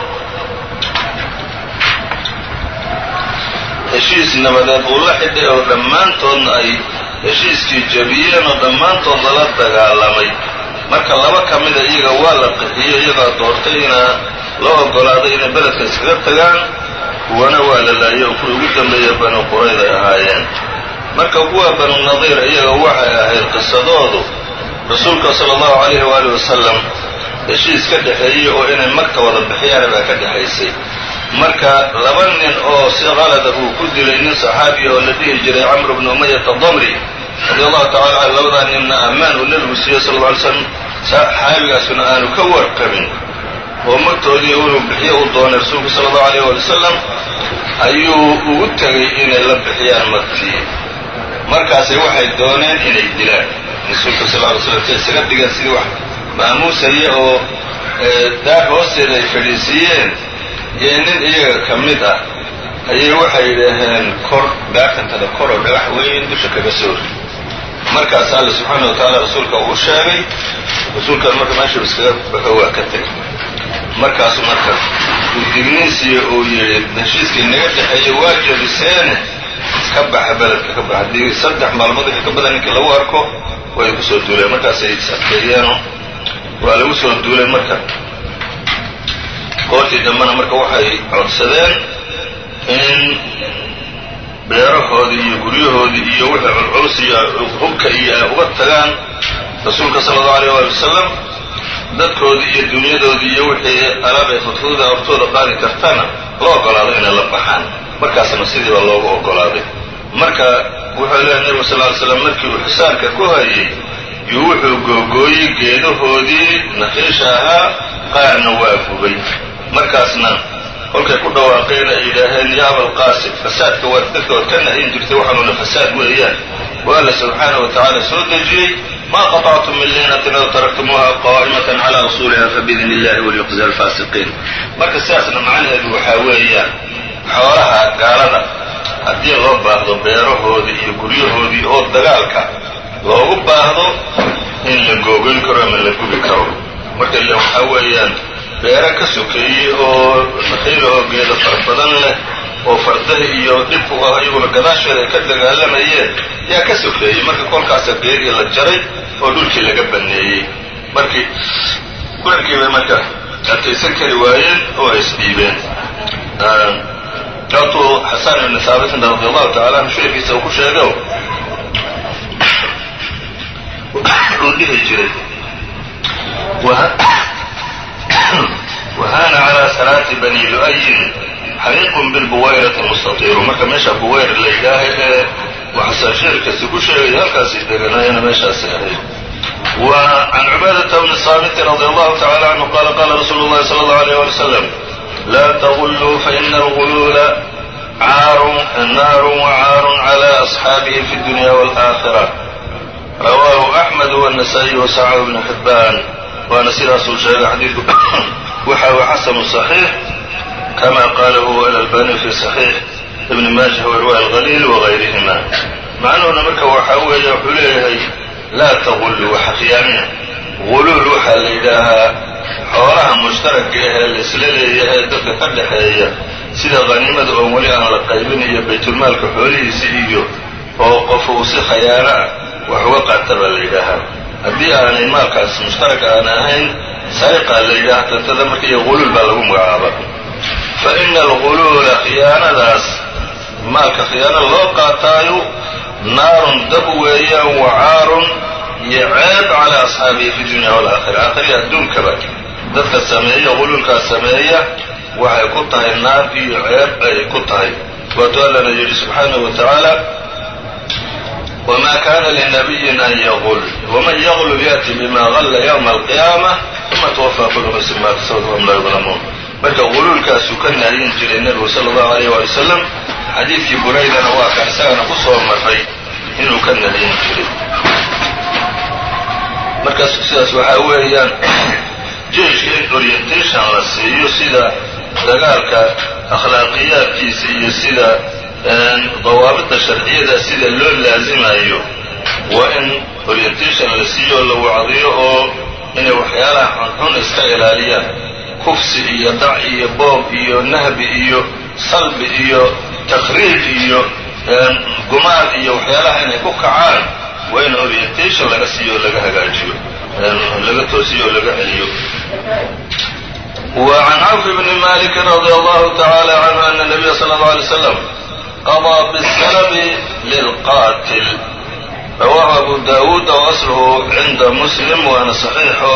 heshiis nabadeed uu la xidhay oo dhammaantoodna ay heshiiskii jabiyeen oo dhammaantood lala dagaalamay marka laba ka mida iyaga waa la qixiyey iyagaa doortay inaa la oggolaaday inay beledka iskaga tagaan kuwana waa la laayay oo kuwii ugu dambeeya banu qurayd ay ahaayeen marka kuwa banu nadiir iyaga waxay ahayd qisadoodu rasuulka sala allahu calayhi waalihi wasalam heshiis ka dhexeeyey oo inay magta wada bixiyaan baa ka dhexaysay marka laba nin oo si qalada uu ku dilay nin saxaabiya oo la dhihi jiray camr bnu umayata damri radi allahu tacala canhu labadaa ninna ammaan uu nebigu siiyey sal lla ly slam saxaabigaasuna aanu ka warqabin oo magtoodii inuu bixiyo uu doonay rasuulku sala allahu alayh waali wasalam ayuu ugu tegay inay la bixiyaan magtii markaasay waxay dooneen inay dilaan rasuulka sal ly slam say isaga dhigeen sidii wax maamuusaya oo daar hoosteeda ay fadhiisiiyeen iyo nin iyaga ka mid ah ayay waxay yidhaaheen kor daartantada kor oo dhagax weyn dusha kaga soo ri markaas alle subxaana wa tacaala rasuulka uu sheegay rasuulkan marka meeshuu iskaga baxo waa ka tegay markaasu marka uu digniinsiiyo uu yidhi heshiiskii naga dhexeeyey waa jebiseene ka baxa beledka ka baxa haddii saddex maalmood wixii ka badan ninkii lagu arko way ku soo duuleen markaasay is adkeeyeeno waa lagu soo duulay marka goortii dambena marka waxay codsadeen in beerahoodii iyo guryahoodii iyo wixii culculus iyo hubka iyo ay uga tagaan rasuulka sala allahu alayh waali wasalam dadkoodii iyo dunyadoodii iyo wixii alaab ay fudfududa hortooda qaadi kartana loo ogolaado inay la baxaan markaasna sidiiba loogu ogolaaday marka wuxuu leehay nebigu sal ly slam markii uu xisaarka ku hayay yuu wuxuu googooyey geedahoodii naqiisha ahaa qaarna waa gubay markaasna kolkay ku dhawaaqeen ay yidhaaheen ya abalqaasim fasaadka waad dadka waad ka nahyin jirtay waxaanuna fasaad weeyaan wa alla subxaanahu wa tacaala soo dejiyey ma qaطactum min liinatin aw taraktumuuha qaa'imatan calaa usuuliha fabiidni illahi waliyuqzi alfaasiqiin marka sidaasna macnaheedu waxaa weeyaan xoolaha gaalada haddii loo baahdo beerahoodii iyo guryahoodii oo dagaalka loogu baahdo in la googoyn karo ama la gubi karo marka ille waxaa weeyaan beero ka sokeeyey oo naqiilahoo geeda far badan leh oo fardaha iyo dhibku ah iyaguna gadaasheeda ay ka dagaalamayeen yaa ka sokeeyey marka kolkaasa geedii la jaray oo dhulkii laga baneeyey markii kularkii bay marka adkaysan kari waayeen oo ay isdhiibeen sababtuu xasan ibni haabitin radi allahu tacala anhu sheekiisa uu ku sheego uu dhihi jiray wahana calaa salaati bani lu'ayin xariiqun bilbuwayrati mustatiiru marka meesha buwayr la yidhaaha ee waxasaa sheerkasi ku sheegay halkaasay deganaayana meeshaasay ahayd wa can cubaadata bni saamitin radi allahu tacala canhu qaala qaala rasuulu llahi sala allahu alayh wali wasalam laa tagulluu faina alguluula caarun naarun wacaarun cala asxaabihi fi dunya waalaakhira rawaahu axmed wanasaa-iy wasacahu bnu xibbaan waana sidaasuu sheegay xadiidku waxa uu xasanu صaxiix kama qalahu alalbani fi صaxiix ibn maajah warwa alqaliil wagayrihima macnuhuna marka waxaa weeye wuxuu leeyahay laa tagullu waxa khiyaamina guluul waxaa la yidhaahaa xoolaha mushtaraka ahee laisla leeyahay dadka ka dhexeeya sida qaniimada oo weli aan la qaybin iyo baytulmaalka xoolihiisi iyo oo qof uu si khayaano ah wax uga qaata baa la yidhaahaa haddii aanay maalkaas mushtarak aan ahayn sariqaa la yidhaha tantada marka iyo quluul baa lagu magacaaba fa ina alguluula khiyaanadaas maalka khiyaano loo qaataayo naarun dab weeyaan wacaarun iyo ceeb calaa asxaabihi fi dunya walaakhira aakhiriya adduunkaba dadka sameeya quluulkaas sameeya waxay ku tahay naar iyo ceeb ay ku tahay waatu allana yidhi subxaanahu wa tacaala wma kana linabiyin an yaqul wman yaqlul ya'ti bima galla ywma alqiyaama uma twafaa kullu nafsin ma kasabat wahum laa yudlamuun marka quluulkaasuu ka nahyin jiray nebigu sala allahu alayh waali wasalam xadiidkii buraydana waa kan isagana ku soo maray inuu ka nahyin jiray markaas sidaas waxaa weeyaan jeyshka in orientation la siiyo sida dagaalka akhlaaqiyaadkiisa iyo sida dawaabidda sharciyada sida loo laasimayo waa in orientation la siiyo oo la wacdiyo oo inay waxyaalaha xunxun iska ilaaliyaan kufsi iyo dac iyo boob iyo nahbi iyo salbi iyo takriib iyo gumaad iyo waxyaalaha inay ku kacaan waa in orientation laga siiyo oo laga hagaajiyo laga toosiyo oo laga celiyo وعن cوف بن مالك رضي الله تعالى عنه أن النبي صلى الله عليه وسلم qضى bالslb lلqاtل rawaahu abu dawuud وأصlhu cinda mslim waana صaxiixo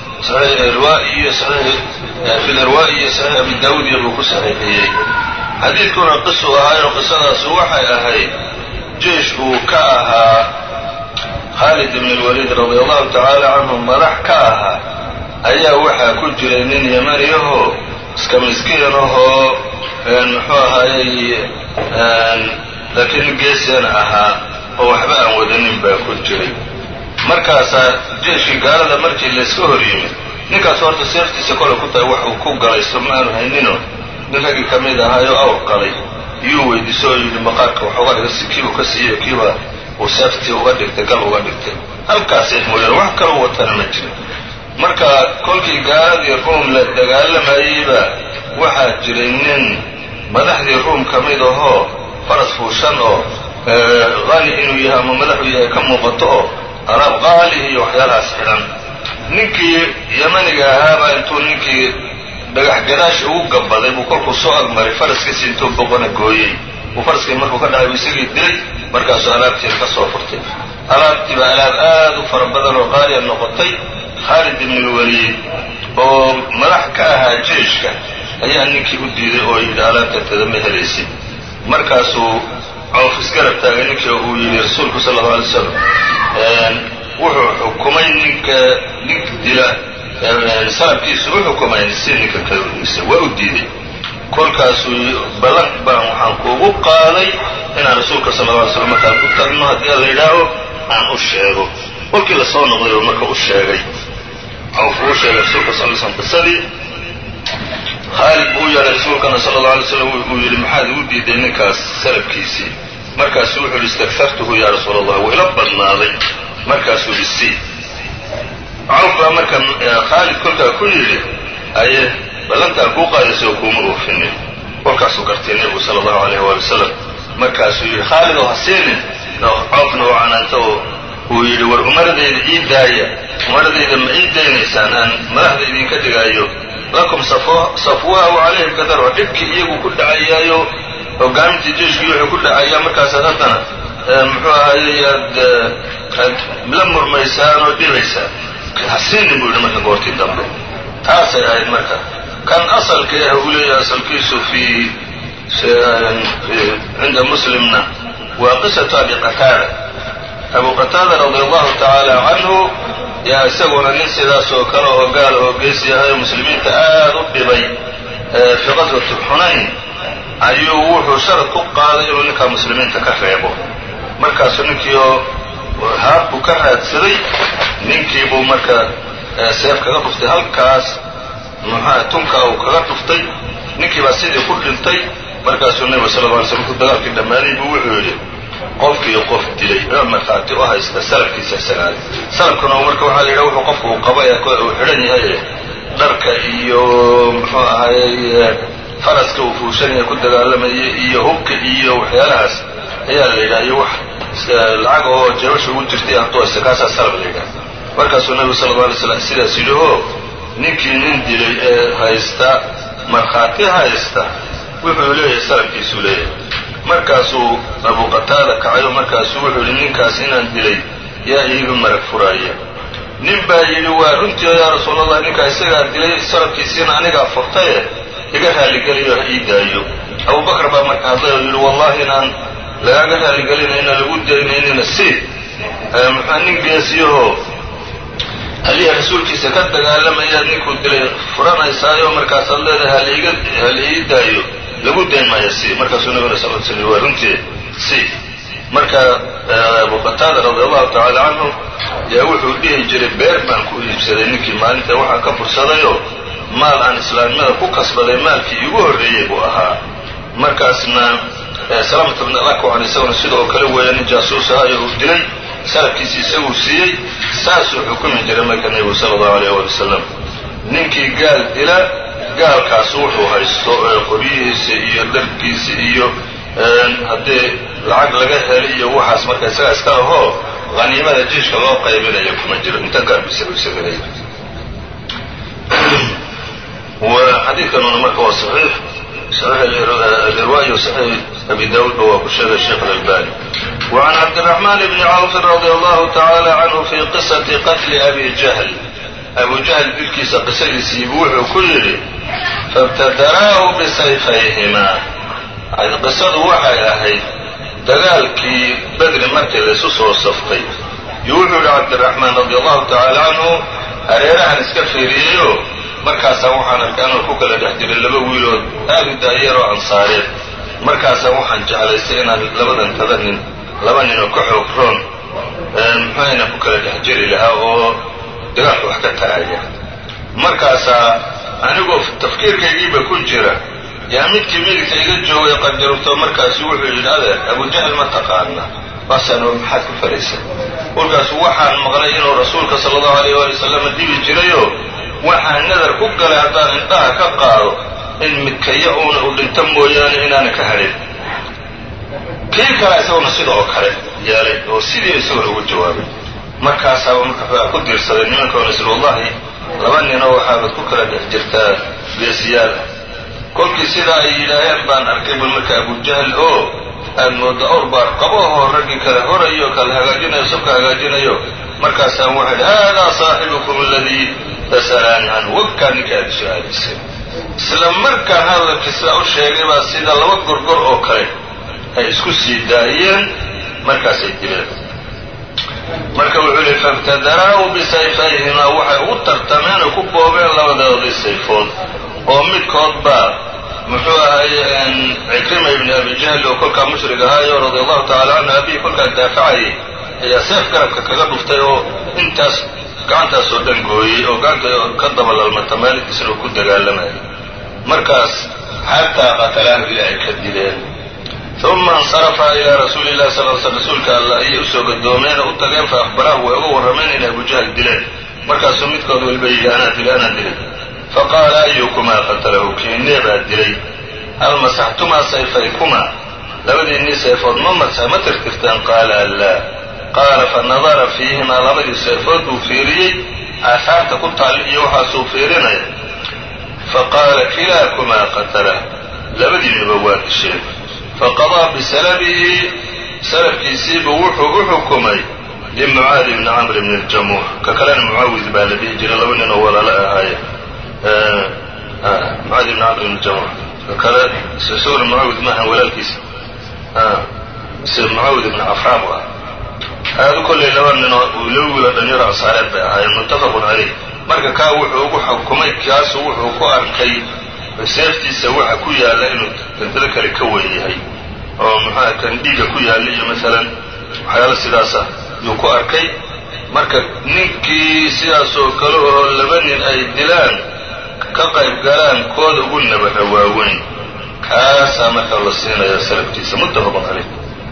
iyo fi lirwaaء iyo صaxiix abi dawud iyo buu ku saxiixiyey xadiidkuna qisu ahaayo qisadaasu waxay ahayd jeish uu ka ahaa khaalid bn اlwaliid radi allahu tacaala canhu madax ka ahaa ayaa waxaa ku jiray nin yamaniyahoo iska miskiinahoo muxuu ahaayey laakiin geesana ahaa oo waxba aan wadanin baa ku jiray markaasaa jeeshkii gaalada markii layska hor yimid ninkaas horta seeftiisa kole ku tahay wax uu ku galaysto ma aanu haynino nin raggii ka mid ahaayoo awr qalay iyuu weydiiso oo yidhi maqaarka wax uga dhiga si kiibuu ka siiyo kiiba uu seeftii uga dhigtay gal uga dhigtay halkaasay mooyaan wax kaloo watana ma jirin marka kolkii gaaladii ruum la dagaalamayeyba waxaa jiray nin madaxdii ruum ka mid ahoo faras fuushan oo qani inuu yahay ama madaxuu yahay ka muuqato oo alaab qaali iyo waxyaalahaas xidhan ninkii yamaniga ahaabaa intuu ninkii dhagax gadaashi ugu gabaday buu kolkuu soo agmaray faraskiisi intuu boqona gooyey uu faraskii markuu ka dhacay buu isagii dilay markaasuu alaabtiina ka soo furtay alaabtii baa alaab aad u fara badan oo qaaliya noqotay khaalid ibn lwaliid oo madax ka ahaa jeeshka ayaa ninkii u diiday oo yidhi alaabtantada ma helaysid markaasuu coof isgarab taagay ninkii uu yidhi rasuulku sala alla alay slam wuxuu xukumay ninka ninka dila salabkiisu u xukumay si ninka kalisa waa u diiday kolkaasuu ballan baan waxaan kuugu qaaday inaan rasuulka sala alla alay slam markaan ku tagno haddii la yidhaaho aan u sheego kolkii lasoo noqday oo marka u sheegay cawf uu sheegay rasuulka sal l slam qisadii khaalid buu u yeedhay rasuulkana sala alla alay slam uu yidhi maxaad igu diiday ninkaas salabkiisii markaasuu wuxuu yidhi istakfartuhu yaa rasuula allah wuu ila badnaaday markaasuu yidhi si cawf baa marka khaalid kolkaa ku yidhi aye ballantaan kuu qaadaysa oo kuuma oofinin kolkaasuu gartay nebigu sala allahu alayh waali wasalam markaasuu yidhi khaalid oo ha siinin cawfna oo canaanta oo uu yidhi war umaradayda ii daaya umaradayda ma ii daynaysaan aan madaxda idinka dhigaayo lakum safwaahu calayhim kadar oo dhibkii iyagu ku dhacayaayo hogaamintii jeiskii wuxuu ku dhacayaa markaasaad haddana muxuu ahaayey aad aad la murmaysaan oo dhibaysaan hasiinin buu yidhi marka goortii dambe taasay ahayd marka kan asalka ah uu leeyahay asalkiisu fii cinda muslimna waa qisatu abi qataada abu qataada radi allahu tacaala canhu yaa isaguna nin sidaas oo kale oo gaal oo geesi yahay oo muslimiinta aad u dhibay fii qaswati xunayn ayuu wuxuu sharad ku qaaday inuu ninkaa muslimiinta ka reebo markaasuu ninkii oo haab buu ka raadsaday ninkii buu marka seef kaga dhuftay halkaas muxua tunka uu kaga dhuftay ninkii baa sidii ku dhintay markaasuu nebigu sala lla alay slam markuu dagaalkii dhammaaday buu wuxuu yidhi qofkii qof dilay oo markhaati u haysta salabkiisa isagaale salabkuna marka waxaa la yidhaha wuxuu qofku uu qaba ee uu xidhan yahay dharka iyo muxuu ahayey faraska uu fuushanaya ku dagaalamayay iyo hubka iyo waxyaalahaas ayaa la yidhaha iyo wax lacag oo jeebasha ugu jirtay antoosa kaasaa salab la yidhaha markaasuu nabigu sala alla alay slam sidaas yidhi oo ninkii nin dilay ee haysta markhaati haysta wuxuu leeyahay salabkiisuu leeyahay markaasuu abu qataada kacayo markaasuu wuxuu yidhi ninkaas inaan dilay yaa iiga marag furaaya nin baa yidhi waa runtii yaa rasuulallah ninkaa isagaa dilay salabkiisiina anigaa furtaye iga raalligeliyo ha ii daayo abubakar baa marka hadlay oo yidhi wallahi inaan lagaaga raalligelinayna lagu daynaynina si muxua nin geesiyahoo haliya rasuulkiisa ka dagaalamayaad ninkuu dilay furanaysaayo markaasaad leedahay haliga hala ii daayo lagu dayn maayo si markaasuu nabiguna sal sl waa runtii si marka abu qataada radi allahu tacaala canhu yaa wuxuu dhihi jiray beer baan ku iibsaday ninkii maalinta waxaan ka fursadayoo maal aan islaamnimada ku kasbaday maalkii iigu horreeyey buu ahaa markaasna salaamata bn alakwan isaguna sida oo kale weeya nin jaasuus ahayo uu dilay salabkiisi isaguu siiyey saasuu xukumi jiray marka nebigu sala allahu alayh wali wasalam ninkii gaal dila gaalkaasu wuxuu haysto qoryihiisa iyo dharkiisa iyo haddii lacag laga helay iyo waxaas marka isaga iska ahoo haniimada jiishka loo qaybinayo kuma jiro inta gaarkiisa u sameeyey xadiidkanuna marka waa saxiix saxiix alirwaayi wa saxiix abi daawuudba waa ku sheegay sheekh alalbani wacan cabdiraxmaan bni cawfin radi allahu tacaala canhu fi qisati qatli abi jahl abu jahl dilkiisa qisadiisiibu wuxuu ku yidhi faibtadaraahu bisayfayhimaa qisadu waxay ahayd dagaalkii bedri markii laysu soo saftay iyo wuxuu yidhi cabdiraxmaan radi allahu tacaala canhu hareerahan iska fiiriyeyoo markaasaa waxaan arkay anoo ku kala dhex jiray laba wiilood aad u daayaroo ansaareed markaasaa waxaan jeclaystay inaan labadan tada nin laba ninoo ka xoog roon muxuayna ku kala dhex jiri lahaa oo dagaalka wax ka taraya markaasaa anigoo tafkiirkaygiiba ku jira yaa midkii midigta iga joogay qajarubto markaasu wuxuu yidhi adeer abujahl ma taqaana baasaan maxaad ku faraysa kolkaasu waxaan maqlay inuu rasuulka sala allahu alayh waali wasalam dhibi jirayoo waxaan nadar ku galay haddaan indhaha ka qaado in midkaya uuna u dhinto mooyaane inaana ka hadhin kii kale isaguna sida oo kale yeelay oo sidii isaguna ugu jawaabay markaasaaba marka ku diirsaday nimankaona isl wallahi laba ninoo waxaabad ku kala dhex jirtaa geesiyaal ah kolkii sidaa ay yidhaaheen baan arkay bul marka abujahl oo aad mooda awr baar qabahoo raggii kale horayo kala hagaajinayo sabka hagaajinayo markaasaan waxaa idhi haadaa saaxibukum aladii tasalaani canhu wagkaa ninka aad su-aalaysay isla markaan hadalkii sidaa u sheegay baa sida laba gorgor oo kale ay isku sii daayeen markaasay dileen marka wuxuu yihi faibtadaraahu bisayfayhimaa waxay ugu tartameen oo ku boobeen labadoodii sayfood oo midkood baa muxuu ahaye cikrima ibni abi jahl oo kolkaa mushrig ahaayo radia allahu tacala canhu abihi kolkaa daafacayay ayaa seef garabka kaga dhuftay oo intaas gacantaasoo dhan gooyey oo gacanta ka dabalalmata maalinkiisna uu ku dagaalamayay markaas xataa qatalaahu ilaa ay ka dileen uma insarafa ilaa rasuuli llahi sal l sl rasuulka alla ayay usoo gadoomeen oo u tageen fa akhbaraahu way uga warrameen inay abujahl dileen markaasuu midkood waliba yidhi anaa dilay anaa dilay faqaala ayukumaa qatalahu kiinee baa dilay hal masaxtumaa sayfaykumaa labadiinnii sayfood ma masa ma tirtirteen qaala laa qaala fanadara fiihimaa labadii sayfood buu fiiriyey aahaarta ku taal iyo waxaasuu fiirinaya faqaala kilaakumaa qatalah labadiinnuba waa disheen faqadaa bisalabihi salafkiisiibuu wuxuu u xukumay limucaadi bni camr bni ljamuux ka kalena mucaawid baa la dhihi jiray laba nin oo walaalo ahaaye mucaadi bni camr bni jamuux ka kale isaguna mucaawid maahan walaalkiisa mise mucaawid ibni cafraam u ah aadu kollay laba ninoo laba wiiloo dhanyaro ansaareed bay ahaayeen muttafaqun caleyh marka kaa wuxuu ugu xukumay kaasu wuxuu ku arkay seeftiisa waxa ku yaalla inuu dantado kale ka weyn yahay oo muxuaha kan dhiigga ku yaalla iyo maalan waxyaalo sidaasa yuu ku arkay marka ninkii sidaasoo kale oo laba nin ay dilaan ka qayb galaan kooda ugu nabara waaweyn kaasaa marka la siinaya salafkiisa muttafaqun caleyh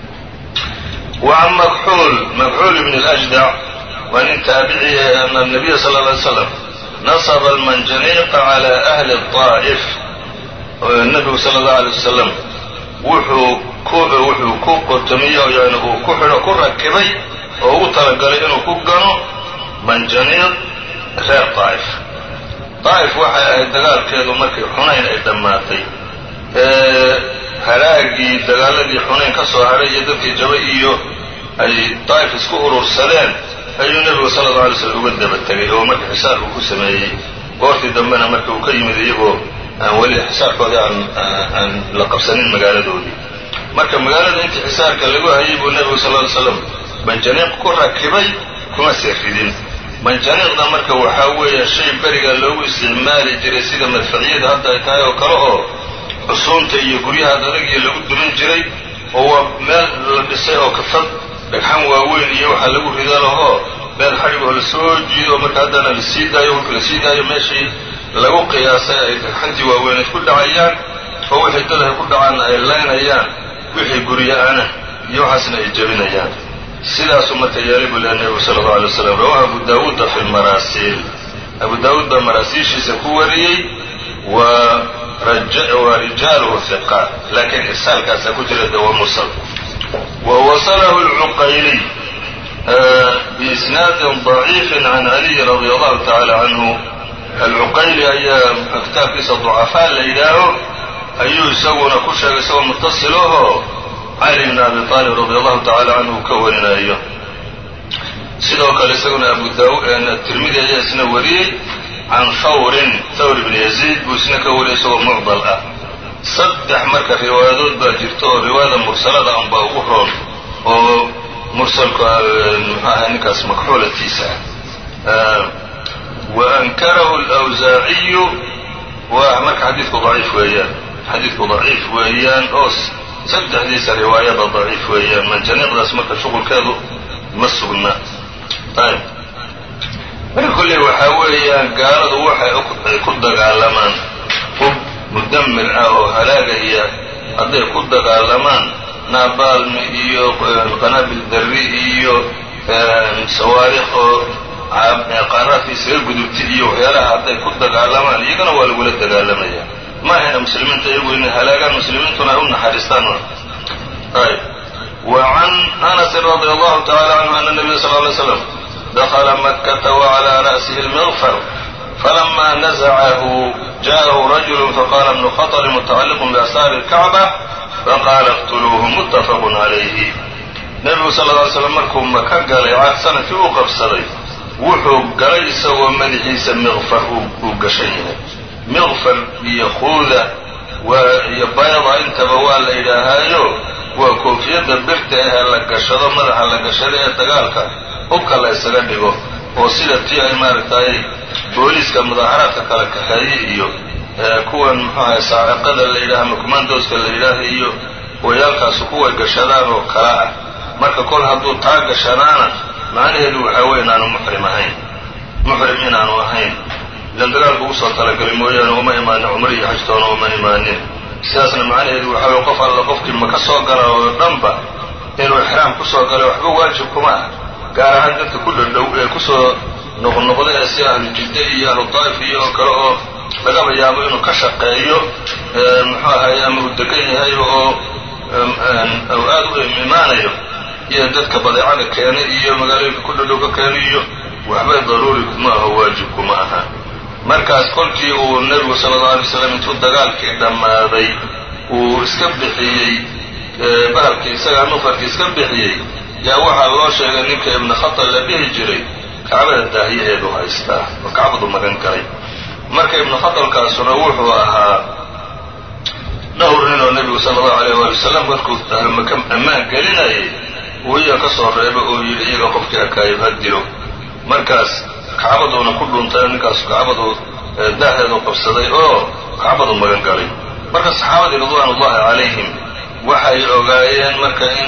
wacan makxuul makxuul ibn اlأjdac waa nin taabiciya ana nabiya sal lla ly slam nasaba almanjaniiqa calaa ahli daa'if nebigu sala allahu alay wasalam wuxuu ku wuxuu ku qotomiyo yani uu ku xidho ku rakibay oo ugu talagalay inuu ku gano manjaniiq reer daa'if daa'if waxay ahayd dagaalkeedu markii xunayn ay dhammaatay halaagii dagaaladii xunayn ka soo hadhay iyo dadkii jaba iyo ay daa'if isku urursadeen ayuu nebigu sala alla alay slam uga daba tegay oo markii xisaarku ku sameeyey goortii dambena marka uu ka yimid iyagoo aan weli xisaarkoodii aan aan la qabsanin magaaladoodii marka magaalada intii xisaarka lagu hayay buu nebigu sal ly slam manjaniiq ku rakibay kuma seefidin manjaniiqda marka waxaa weeye shay beriga loogu isticmaali jiray sida madfacyada hadda ay tahay oo kale oo cusuunta iyo guryaha adagiyo lagu durin jiray oo waa meel la dhisay oo kafad dhagxan waaweyn iyo waxaa lagu rida lahoo meel xadhigoo lasoo jiido marka haddana la sii daayo marka la sii daayo meeshii lagu qiyaasay ay dhagxantii waaweyneed ku dhacayaan oo wixii dad ay ku dhacaanna ay laynayaan wixii gurya-ana iyo waxaasna ay jebinayaan sidaasuu marka yeelay buu leha nebigu sala allau alay waslam rawahu abu daawuuda fi lmaraasiil abu daawuud baa maraasiishiisa ku wariyey wa wa rijaaluhu hiqaat laakiin irsaalkaasaa ku jira de waa mursal wa wasalahu alcuqayliy biisnaadin daciifin can caliyi radi allahu tacaala canhu alcuqayli ayaa kitaabkiisa ducafaa la yidhaaho ayuu isaguna ku sheegay isagoo mutasilahoo cali bn abi aalib radi allahu tacala canhu ka warinayo sidoo kale isaguna abu tirmidi ayaa isna wariyey can thawrin thawr bni yaziid buu isna ka wariyay isagoo mucdal ah saddex marka riwaayadood baa jirta oo riwaayada mursalada unbaa ugu roon oo mursalku muxuaha ninkaas makxuulatiisa ah wa ankarahu alawsaaciyu waa marka xadiidku daciif weeyaan xadiidku daciif weeyaan oo saddexdiisa riwaayada daciif weeyaan manjaniiqdaas marka shuqulkeedu ma sugna ayb marka kolley waxaa weeyaan gaaladu waxay ku dagaalamaan hub mudamir ah oo halaagaya hadday ku dagaalamaan naabaalmi iyo qanaabil darri iyo sawaariikh oo qaaraadka isaga gudubtay iyo waxyaalaha hadday ku dagaalamaan iyagana waa lagula dagaalamaya ma ahayna muslimiinta iyagu inay halaagaan muslimiintuna ay u naxariistaan ayb wa can anasin radi allahu tacala canhu ana nabiya sal ly slam dakla makata waclى ra'sihi اlmغfar falama naزcahu jaءahu rajul faqala ibnu khaطr mutacaliq biasaari اlkacba faqala اqtuluuhu mutafaq عalayhi nebigu sal ly slam markuu maka galay sanadkii u qabsaday wuxuu galay isagoo madaxiisa miqfar uu gashan yahay miqfar iyo quuda iyo bayda intaba waa la yidhaahaayo waa koofiyadda birta ahee la gashado madaxa la gashado ee dagaalka hubka la ysaga dhigo oo sida tii ay maaragtay booliiska mudaaharaadka kala kaxeeye iyo kuwan muxuahay saaciqada la yidhaha ama commandoska la yidhaaha iyo wayaalkaasu kuway gashadaan oo kala ah marka kol hadduu taa gashanaana macnaheedu waxaa weeye inaanu muxrim ahayn muxrim inaanu ahayn ilan dagaalku ugu soo talagalay mooyaane uma imaanin cumri iyo xajtoona uma imaanin sidaasna macnaheedu waxaa weye qof alla qofkii maka soo gala oo dhanba inuu ixraam kusoo galay waxba waajib kuma ah gaar ahaan dadka ku dhadhow ee kusoo noqnoqda ee si ahlu jidda iyo ahlu daa'if iyo oo kale oo lagaba yaabo inuu ka shaqeeyo muxuu ahaye ama uu degan yahay oo u aada u imaanayo iyo dadka badeecada keenay iyo magaalooyinka ku dhadhow ka keenay iyo waxba daruuri kuma aho waajib kuma aha markaas kolkii uu nebigu sala allau alay slam intuu dagaalkii dhammaaday uu iska bixiyey bahalkii isagaa nufarkii iska bixiyey yaa waxaa loo sheegay ninka ibnu khatal la dhihi jiray kacbada daahiyaheedu haystaa oo kacbadu magan galay marka ibnu khatalkaasuna wuxuu ahaa dhowr nin oo nebigu sala allahu alayh waali wasalam markuu maka ammaan gelinayay uu iyaga ka soo reeba oo yidhi iyaga qofkii akaayib ha dilo markaas kacbaduuna ku dhuntay ninkaasu kacbadu daaheedu qabsaday oo kacbadu magan galay marka saxaabadii ridwaanullahi calayhim waxay ogaayeen marka in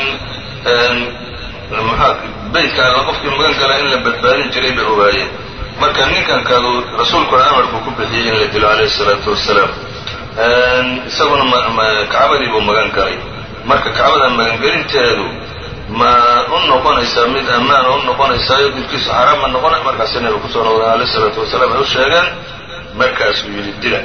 maxaa beytka alla qofkii magan gala in la badbaadin jiray bay ogaayeen marka ninkankadu rasuulkuna amarku ku bixiyey in la dilo calayhi isalaatu wassalaam isaguna kacbadii buu magan galay marka kacbada magangelinteedu ma u noqonaysaa mid ammaana u noqonaysaayo dilkiisu xaaraan ma noqonay markaasi nabiga kusoo noqdeen alayh isalaatu wasalaam ay u sheegeen markaasuu yidhi dila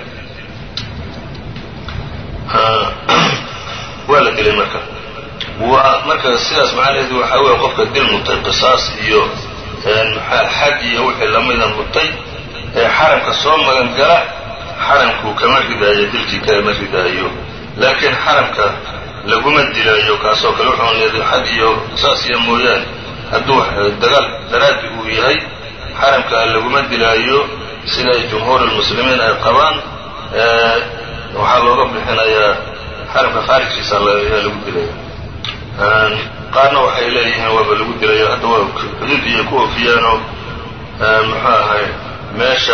waa la dilay marka waa marka sidaas macnaheedu waxaa weeye qofka dil mutay qisaas iyo xad iyo wixii lamida mutay ee xaramka soo magan gala xaramkuu kama ridaayo dilkii kama ridaayo laakiin xaramka laguma dilaayo kaasoo kale wuxuu leeday xad iyo qisaas iyo mooyaane hadduu dagaal daraaddi uu yahay xaramka laguma dilaayo sida jumhuur lmuslimiin ay qabaan waxaa looga bixinayaa xaramka khaarijkiisa ayaa lagu dilaya qaarna waxay leeyihiin waaba lagu dilayo hadda waa xuduud iyo ku ofiyaanoo muxuu ahay meesha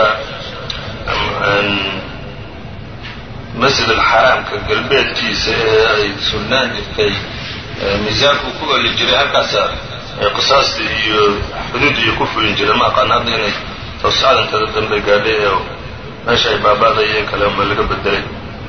masjid alxaraamka galbeedkiisa ee ay sugnaan jirtay miisaanku ku oli jiray halkaasa qisaasta iyo xuduud iyo ku fulin jiray ma aqaan hadda inay tawsacadantada dambe gaadhay ee meesha ay baaba'dayeen kale ma laga bedelay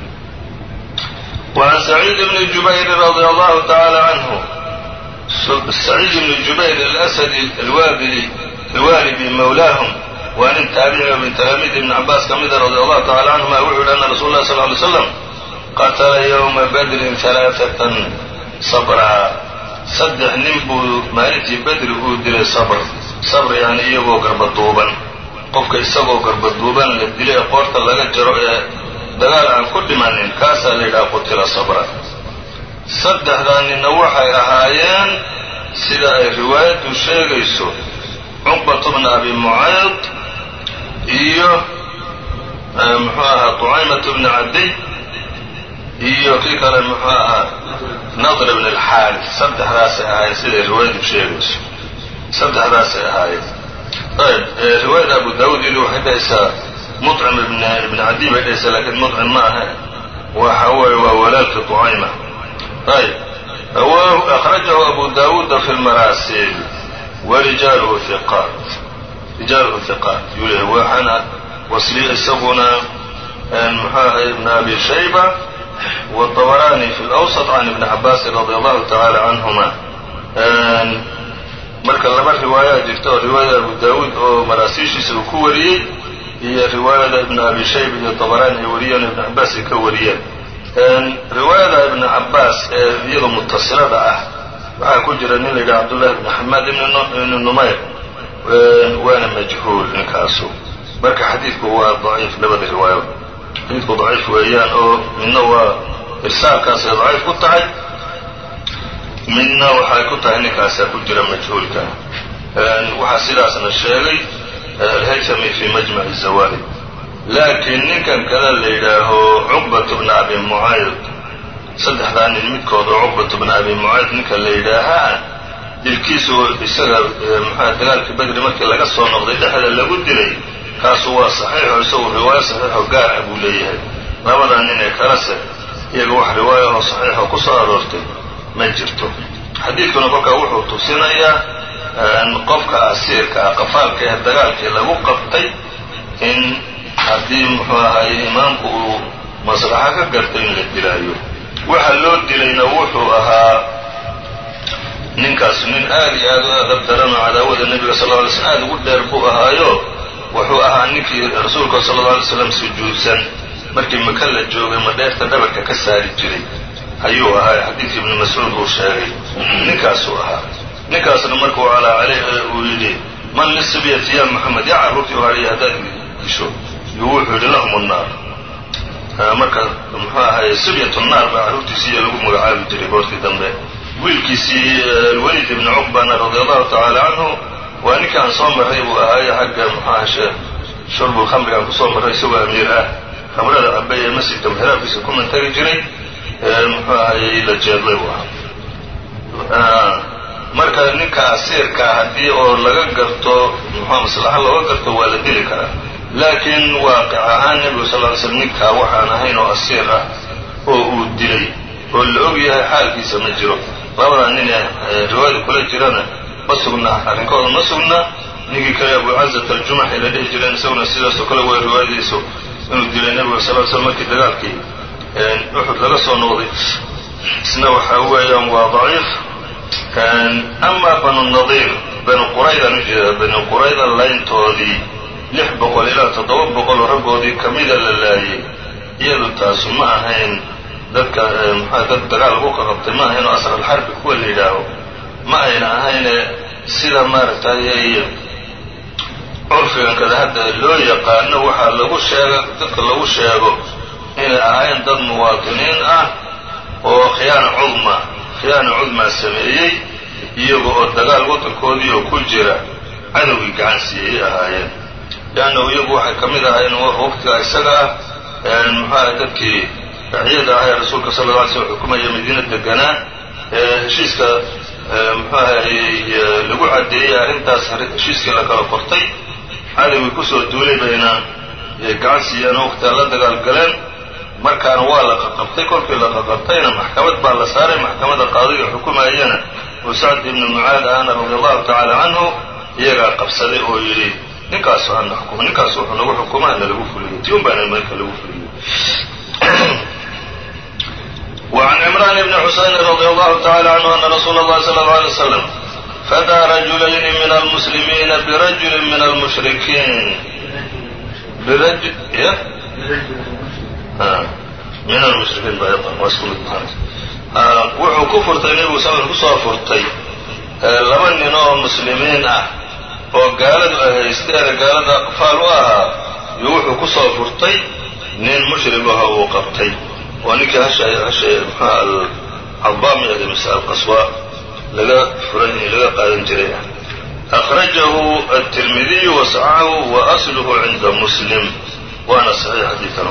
وعن سعيد بن جبير رضي الله تعالى عنه سعيد بن جبير الأسدي الوابلي الوالبي مولاهم وأن التابعي من تلاميذ ابن عباس كمد رضي الله تعالى عنهما وحول أن رسول الله صلى الله عليه وسلم قتل يوم بدر ثلاثة صبرا صدح ننبو مالتي بدر هو دلي صبر صبر يعني إيغو قرب دوبا قفك إساغو قرب دوبا لدلي قورتا لغا جرو dagaal aan ku dhimanin kaasaa la yidhaha qutila sabra saddexdaa ninna waxay ahaayeen sida ay riwaayaddu sheegayso cuqbatu bna abi mucayd iyo muxuu ahaa tucaymatu bni cadiy iyo kii kale muxuu ahaa nadr bn alxaaris saddexdaasay ahaayeen siday riwaayaddu sheegayso saddexdaasay ahaayeen ayb riwaayada abu daawuud ili waxay dhahaysaa muطcim ibn cadiy bay dhahaysaa lakiin muطcim ma aha waxa weeye waa walaalka tucayma ayb akhrajahu abu daawuuda fi lmaraasil warijaaluhu iqaat rijaaluhu hiqaat yuu leeyahy waxaana wasliya isaguna muxuu ahay ibn abi shayba wطabarani fi lawsط can ibni cabaasin radi allahu tacaala canhuma marka laba riwaayaa jirta oo riwaayada abu daawuud oo maraasiishiisa uu ku wariyey iyo riwaayada ibn abi shayba iyo طabarani ay wariyeen o ibn cabaas ay ka wariyeen riwaayada ibn cabaas ee iyadoo mutasilada ah waxaa ku jira nin la yidhaha cabdullahi ibn xamaad ibn numayr waana majhuul ninkaasu marka xadiidku waa daciif labada riwaayo xadiidku daciif weeyaan oo midna waa irsaalkaasay daciif ku tahay midna waxay ku tahay ninkaasaa ku jira majhuulka waxaa sidaasna sheegay alhaytami fi majmac zawahid laakiin ninkan kada la yidhaaho cuqbat bna abi mucayd saddexdaa nin midkood oo cuqbat bna abi mucayd ninka la yidhaahaa dilkiisu isaga maxaa dagaalkii badri markii laga soo noqday dhexda lagu dilay kaasu waa saxiixo isagu riwaayo saxiixo gaar ah buu leeyahay labadaa nin ee kalese iyaga wax riwaayo oo saxiixo ku soo aroortay ma jirto xadiidkuna kolkaa wuxuu tusinayaa qofka asiirka ah qafaalka ee dagaalkii lagu qabtay in haddii muxuu ahaye imaamku uu maslaxo ka gartay in la dilaayo waxa loo dilayna wuxuu ahaa ninkaasu nin aad iyo aad u adab daranoo cadaawada nebiga sal lla alay slm aad ugu dheer buu ahaayo wuxuu ahaa ninkii rasuulka sala alla alay slam sujuudsan markii maka la joogay madheerta dhabarka ka saari jiray ayuu ahaa xadiidkii ibni mascuud uu sheegay ninkaasuu ahaa ninkaasna markuu calaa caleyh uu yidhi man lisibyati ya moxamed yaa carruurtii u hadhiya haddaad disho yuu wuxuu yidhi lahum nnaar marka muxuu ahaye sibyatu naar baa carruurtiisiiyo lagu magacaabi jiray goortii dambe wiilkiisii alwaliid ibni cuqbana radia allahu tacaala canhu waa ninka aan soo marray buu ahaaye xagga muxuaha shurbul khamrigaan kusoo marray isagoo amiir ah khamrada cabay ee masjidka mixraabkiisa ku mantagi jiray muxuu ahayey la jeedlay buu ahaa marka ninka asiirkaa haddii oo laga garto muxua maslaxo looga garto waa la dili karaa laakiin waaqic ahaan nebigu sal ly slm ninkaa waxaan ahayn oo asiir ah oo uu dilay oo la og yahay xaalkiisa ma jiro labadaa nin ee riwaayada kula jirana ma sugna arrinkooda ma sugna ninkii kale abucazat aljumaxi la dhihi jireen isaguna sidaasoo kale way riwaayadiisu inuu dilay nebiga sal slam markii dagaalkii uxud laga soo noqday isna waxa weeyaan waa daciif amaa banu nadiir banu quraydan u jeeda banu qurayda layntoodii lix boqol ilaa toddoba boqol raggoodii kamida la laayay iyadu taasu ma ahayn dadka maxaa dad dagaal lagu qaqabtay ma ahayn oo asralxarbi kuwa la yidhaaho ma ayna ahayne sida maaragtay curfigan kada hadda loo yaqaano waxaa lagu sheega dadka lagu sheego inay ahayn dad muwaatiniin ah oo khiyaana cudma khiyaana cudmaa sameeyey iyaga oo dagaal waddankoodii oo ku jira cadowgii gacan siiyey ahaayeen leannahu iyagu waxay ka mid ahaayeen waqtiga isaga ah muxuaha dadkii raciyada ah ee rasuulka sala alla alay slm xukumaya madiina deganaa ee heshiiska muxuu ahayy lagu caddeeyey arrintaas heshiiskii la kala qortay cadowgii kusoo duulay bayna gacan siiyeen oo waqtiga la dagaal galeen markaana waa la qaqabtay kolkii la qaqabtayna maxkamad baa la saaray maxkamada qaadiga xukumayana oo sacd ibni mucaad ahna radi allahu tacaala canhu iyagaa qabsaday oo yidhi ninkaasu hana xukumo ninkaas wuxuu nagu xukuma hana lagu fuliyo tiun baana marka lagu fuliyo وعن عمران بن حسين رضي الله تعالى عنه أن رسول الله صلى الله عليه وسلم فدى رجلين من المسلمين برجل من المشركين برجل إيه؟ min almushrikiin ba waa isku mid wuxuu ku furtay nebigu sal kusoo furtay laba nin oo muslimiin ah oo gaaladu ay haysteene gaalada aqfaal u ahaa iyo wuxuu kusoo furtay nin mushrig aha uu qabtay oo ninkii hasha hasha mxua alcadaami ade mise alqaswa laga furan laga qaadan jiray ah akhrajahu aلtirmidiyu wasacahu wa asluhu cinda muslim waana saxiix xadiikan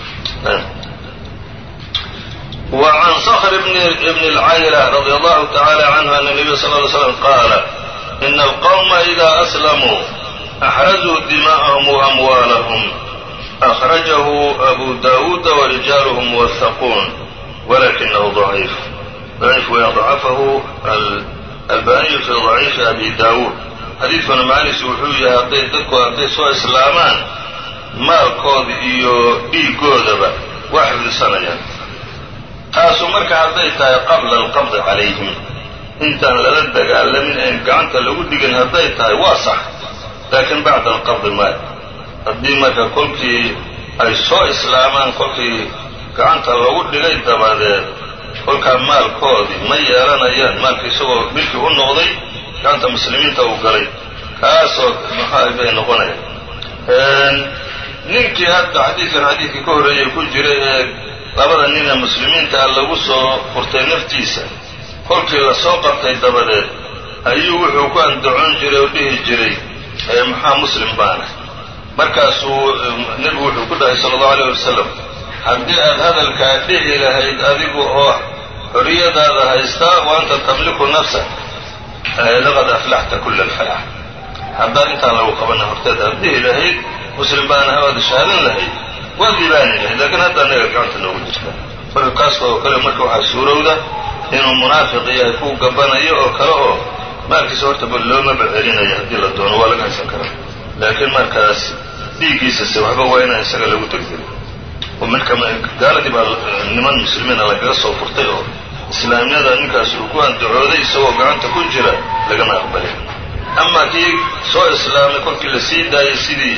وعن صخر بن, بن العيلة رضي الله تعالى عنه أن النبي صلى الله عليه وسلم قال إن القوم إذا أسلموا أحرزوا دماءهم وأموالهم أخرجه أبو داود ورجاله موثقون ولكنه ضعيف ضعيف ويضعفه الباني في ضعيف أبي داود xadiidkuna macnihiisu wuxuu yahay hadday dadku hadday soo islaamaan maalkooda iyo dhiigoodaba waa xifdisanayaan taasu marka hadday tahay qabla alqabdi calayhim intaan lala dagaalamin een gacanta lagu dhigin hadday tahay waa sax laakiin bacda alqabdi maay haddii marka kolkii ay soo islaamaan kolkii gacanta lagu dhigay dabadeed kolkaa maalkoodii ma yeelanayaan maalka isagoo milkii u noqday gacanta muslimiinta uu galay kaasoo maxaa bay noqonayaan ninkii hadda xadiidkan xadiidkii ka horreeyay ku jiray ee labada nin ee muslimiinta ah lagu soo furtay naftiisa kolkii lasoo qabtay dabadeed ayuu wuxuu ku andacon jiray oo dhihi jiray maxaa muslim baana markaasuu nebigu wuxuu ku dhahay sala allahu alayh wasalam haddii aad hadalkaa dhihi lahayd adigu oo xorriyadaada haystaa wa anta tamliku nafsak laqad aflaxta kula alfalax haddaad intaan lagu qabana horteed aad dhihi lahayd muslim baana waad shahaadan lahayd waad libaani lahayd laakiin hadda anaga gacanta noogu jirta marka kaas oo kale marka waxaa suurowda inuu munaafiq yahay kuu gabanayo oo kale oo maalkiisa hortaba loomaba celinayo haddii la doono waa laga haysan karaa laakiin markaas dhiiggiisase waxba waa inaan isaga lagu degdegin marka gaaladii baa niman muslimiina lagaga soo furtay oo islaamnimada ninkaas uu ku andacooday isagoo gacanta ku jira lagama aqbalin amaa kii soo islaamay kolkii la sii daayay sidii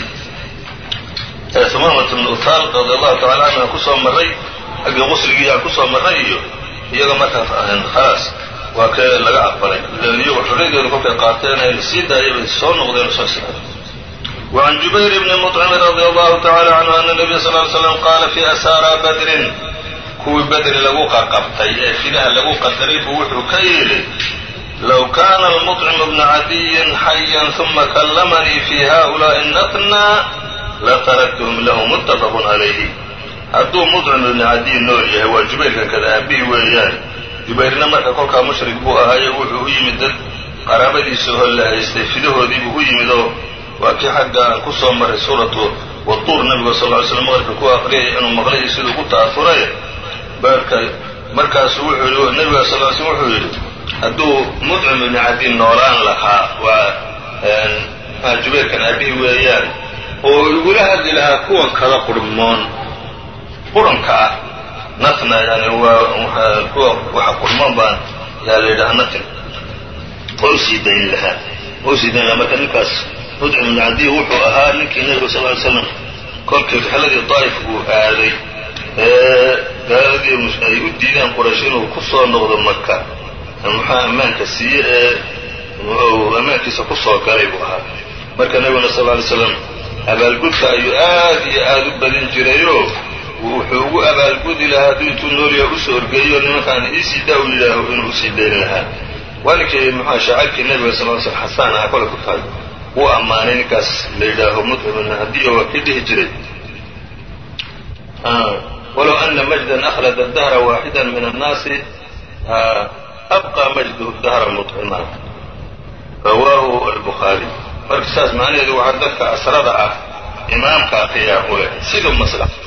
humamat bnu utaal radi allahu tacala canhu kusoo marray xaggii qusligii yaa kusoo marray iyo iyaga markaa khalaas waa kee laga aqbalay iyagu xorriyadooda kolkay qaateen ee la sii daayay bay soo noqdeen oo soo islaamay وعن جبير بن مطعم رضي الله تعالى عنه أن النبي صلى الله عليه وسلم قال في أسارى بدر kuwii bedri lagu qaqabtay ee fidaha lagu qadaray buu wuxuu ka yidhi low kaana almuطcim bna cadiyin xayan ثuma kallamanii fi haؤulaaءi natna lataraktuhum lahu muttafaq calayhi hadduu muطcim ibni cadiy nool yahay waa jubayrkan kada aabihi weeyaan jubayrna marka kolkaa mushrik buu ahaaye wuxuu u yimid dad qaraabadiisa oo la haystay fidahoodiibuu u yimid oo waa kii xagga aan ku soo maray suuratu watuur nabiga sal ly slam maqribka ku aqriyay inuu maqlay siduu ku ta'afuray marka markaasuu wuxuu yidhi nebiga sal l slm wuxuu yidhi hadduu mudcim ibni cadi noolaan lahaa waa jubayrkan aabihi weeyaan oo igula hadli lahaa kuwan kada qurmoon quranka ah natna yani waa kuwa waxa qurmoon baan yaa la yidhaha natin waa usii dayn lahaa waa usii dayn lahaa marka ninkaas mudcim ibn cadiy wuxuu ahaa ninkii nebiga sal ly slam kolkii rixladii daa'if uu aaday ee gaaladii ay u diideen quraysh inuu ku soo noqdo maka muxaa ammaanka siiye ee ammaankiisa ku soo galay buu ahaa marka nebiguna sal ly slam abaalgudka ayuu aad iyo aad u badin jirayoo wuxuu ugu abaalgudi lahaa hadduu intuu noolyaha usoo orgeeyo nimankaan iisii daa u yidhaaho inuu usii dayn lahaa waa ninkii muxua shaacirkii nebiga sal l slam xasaan ahaa kole ku tahay wuu ammaanay ninkaas la yidhaaho mudcim hadiyo waa kii dhihi jiray walow ana majdan akhlada dahra waaxida min annaasi abqى majduhu dahra muطcima rawaahu albukhaari marka saas macnaheedu waxaa dadka asrada ah imaamka ayaa u leh siduu masla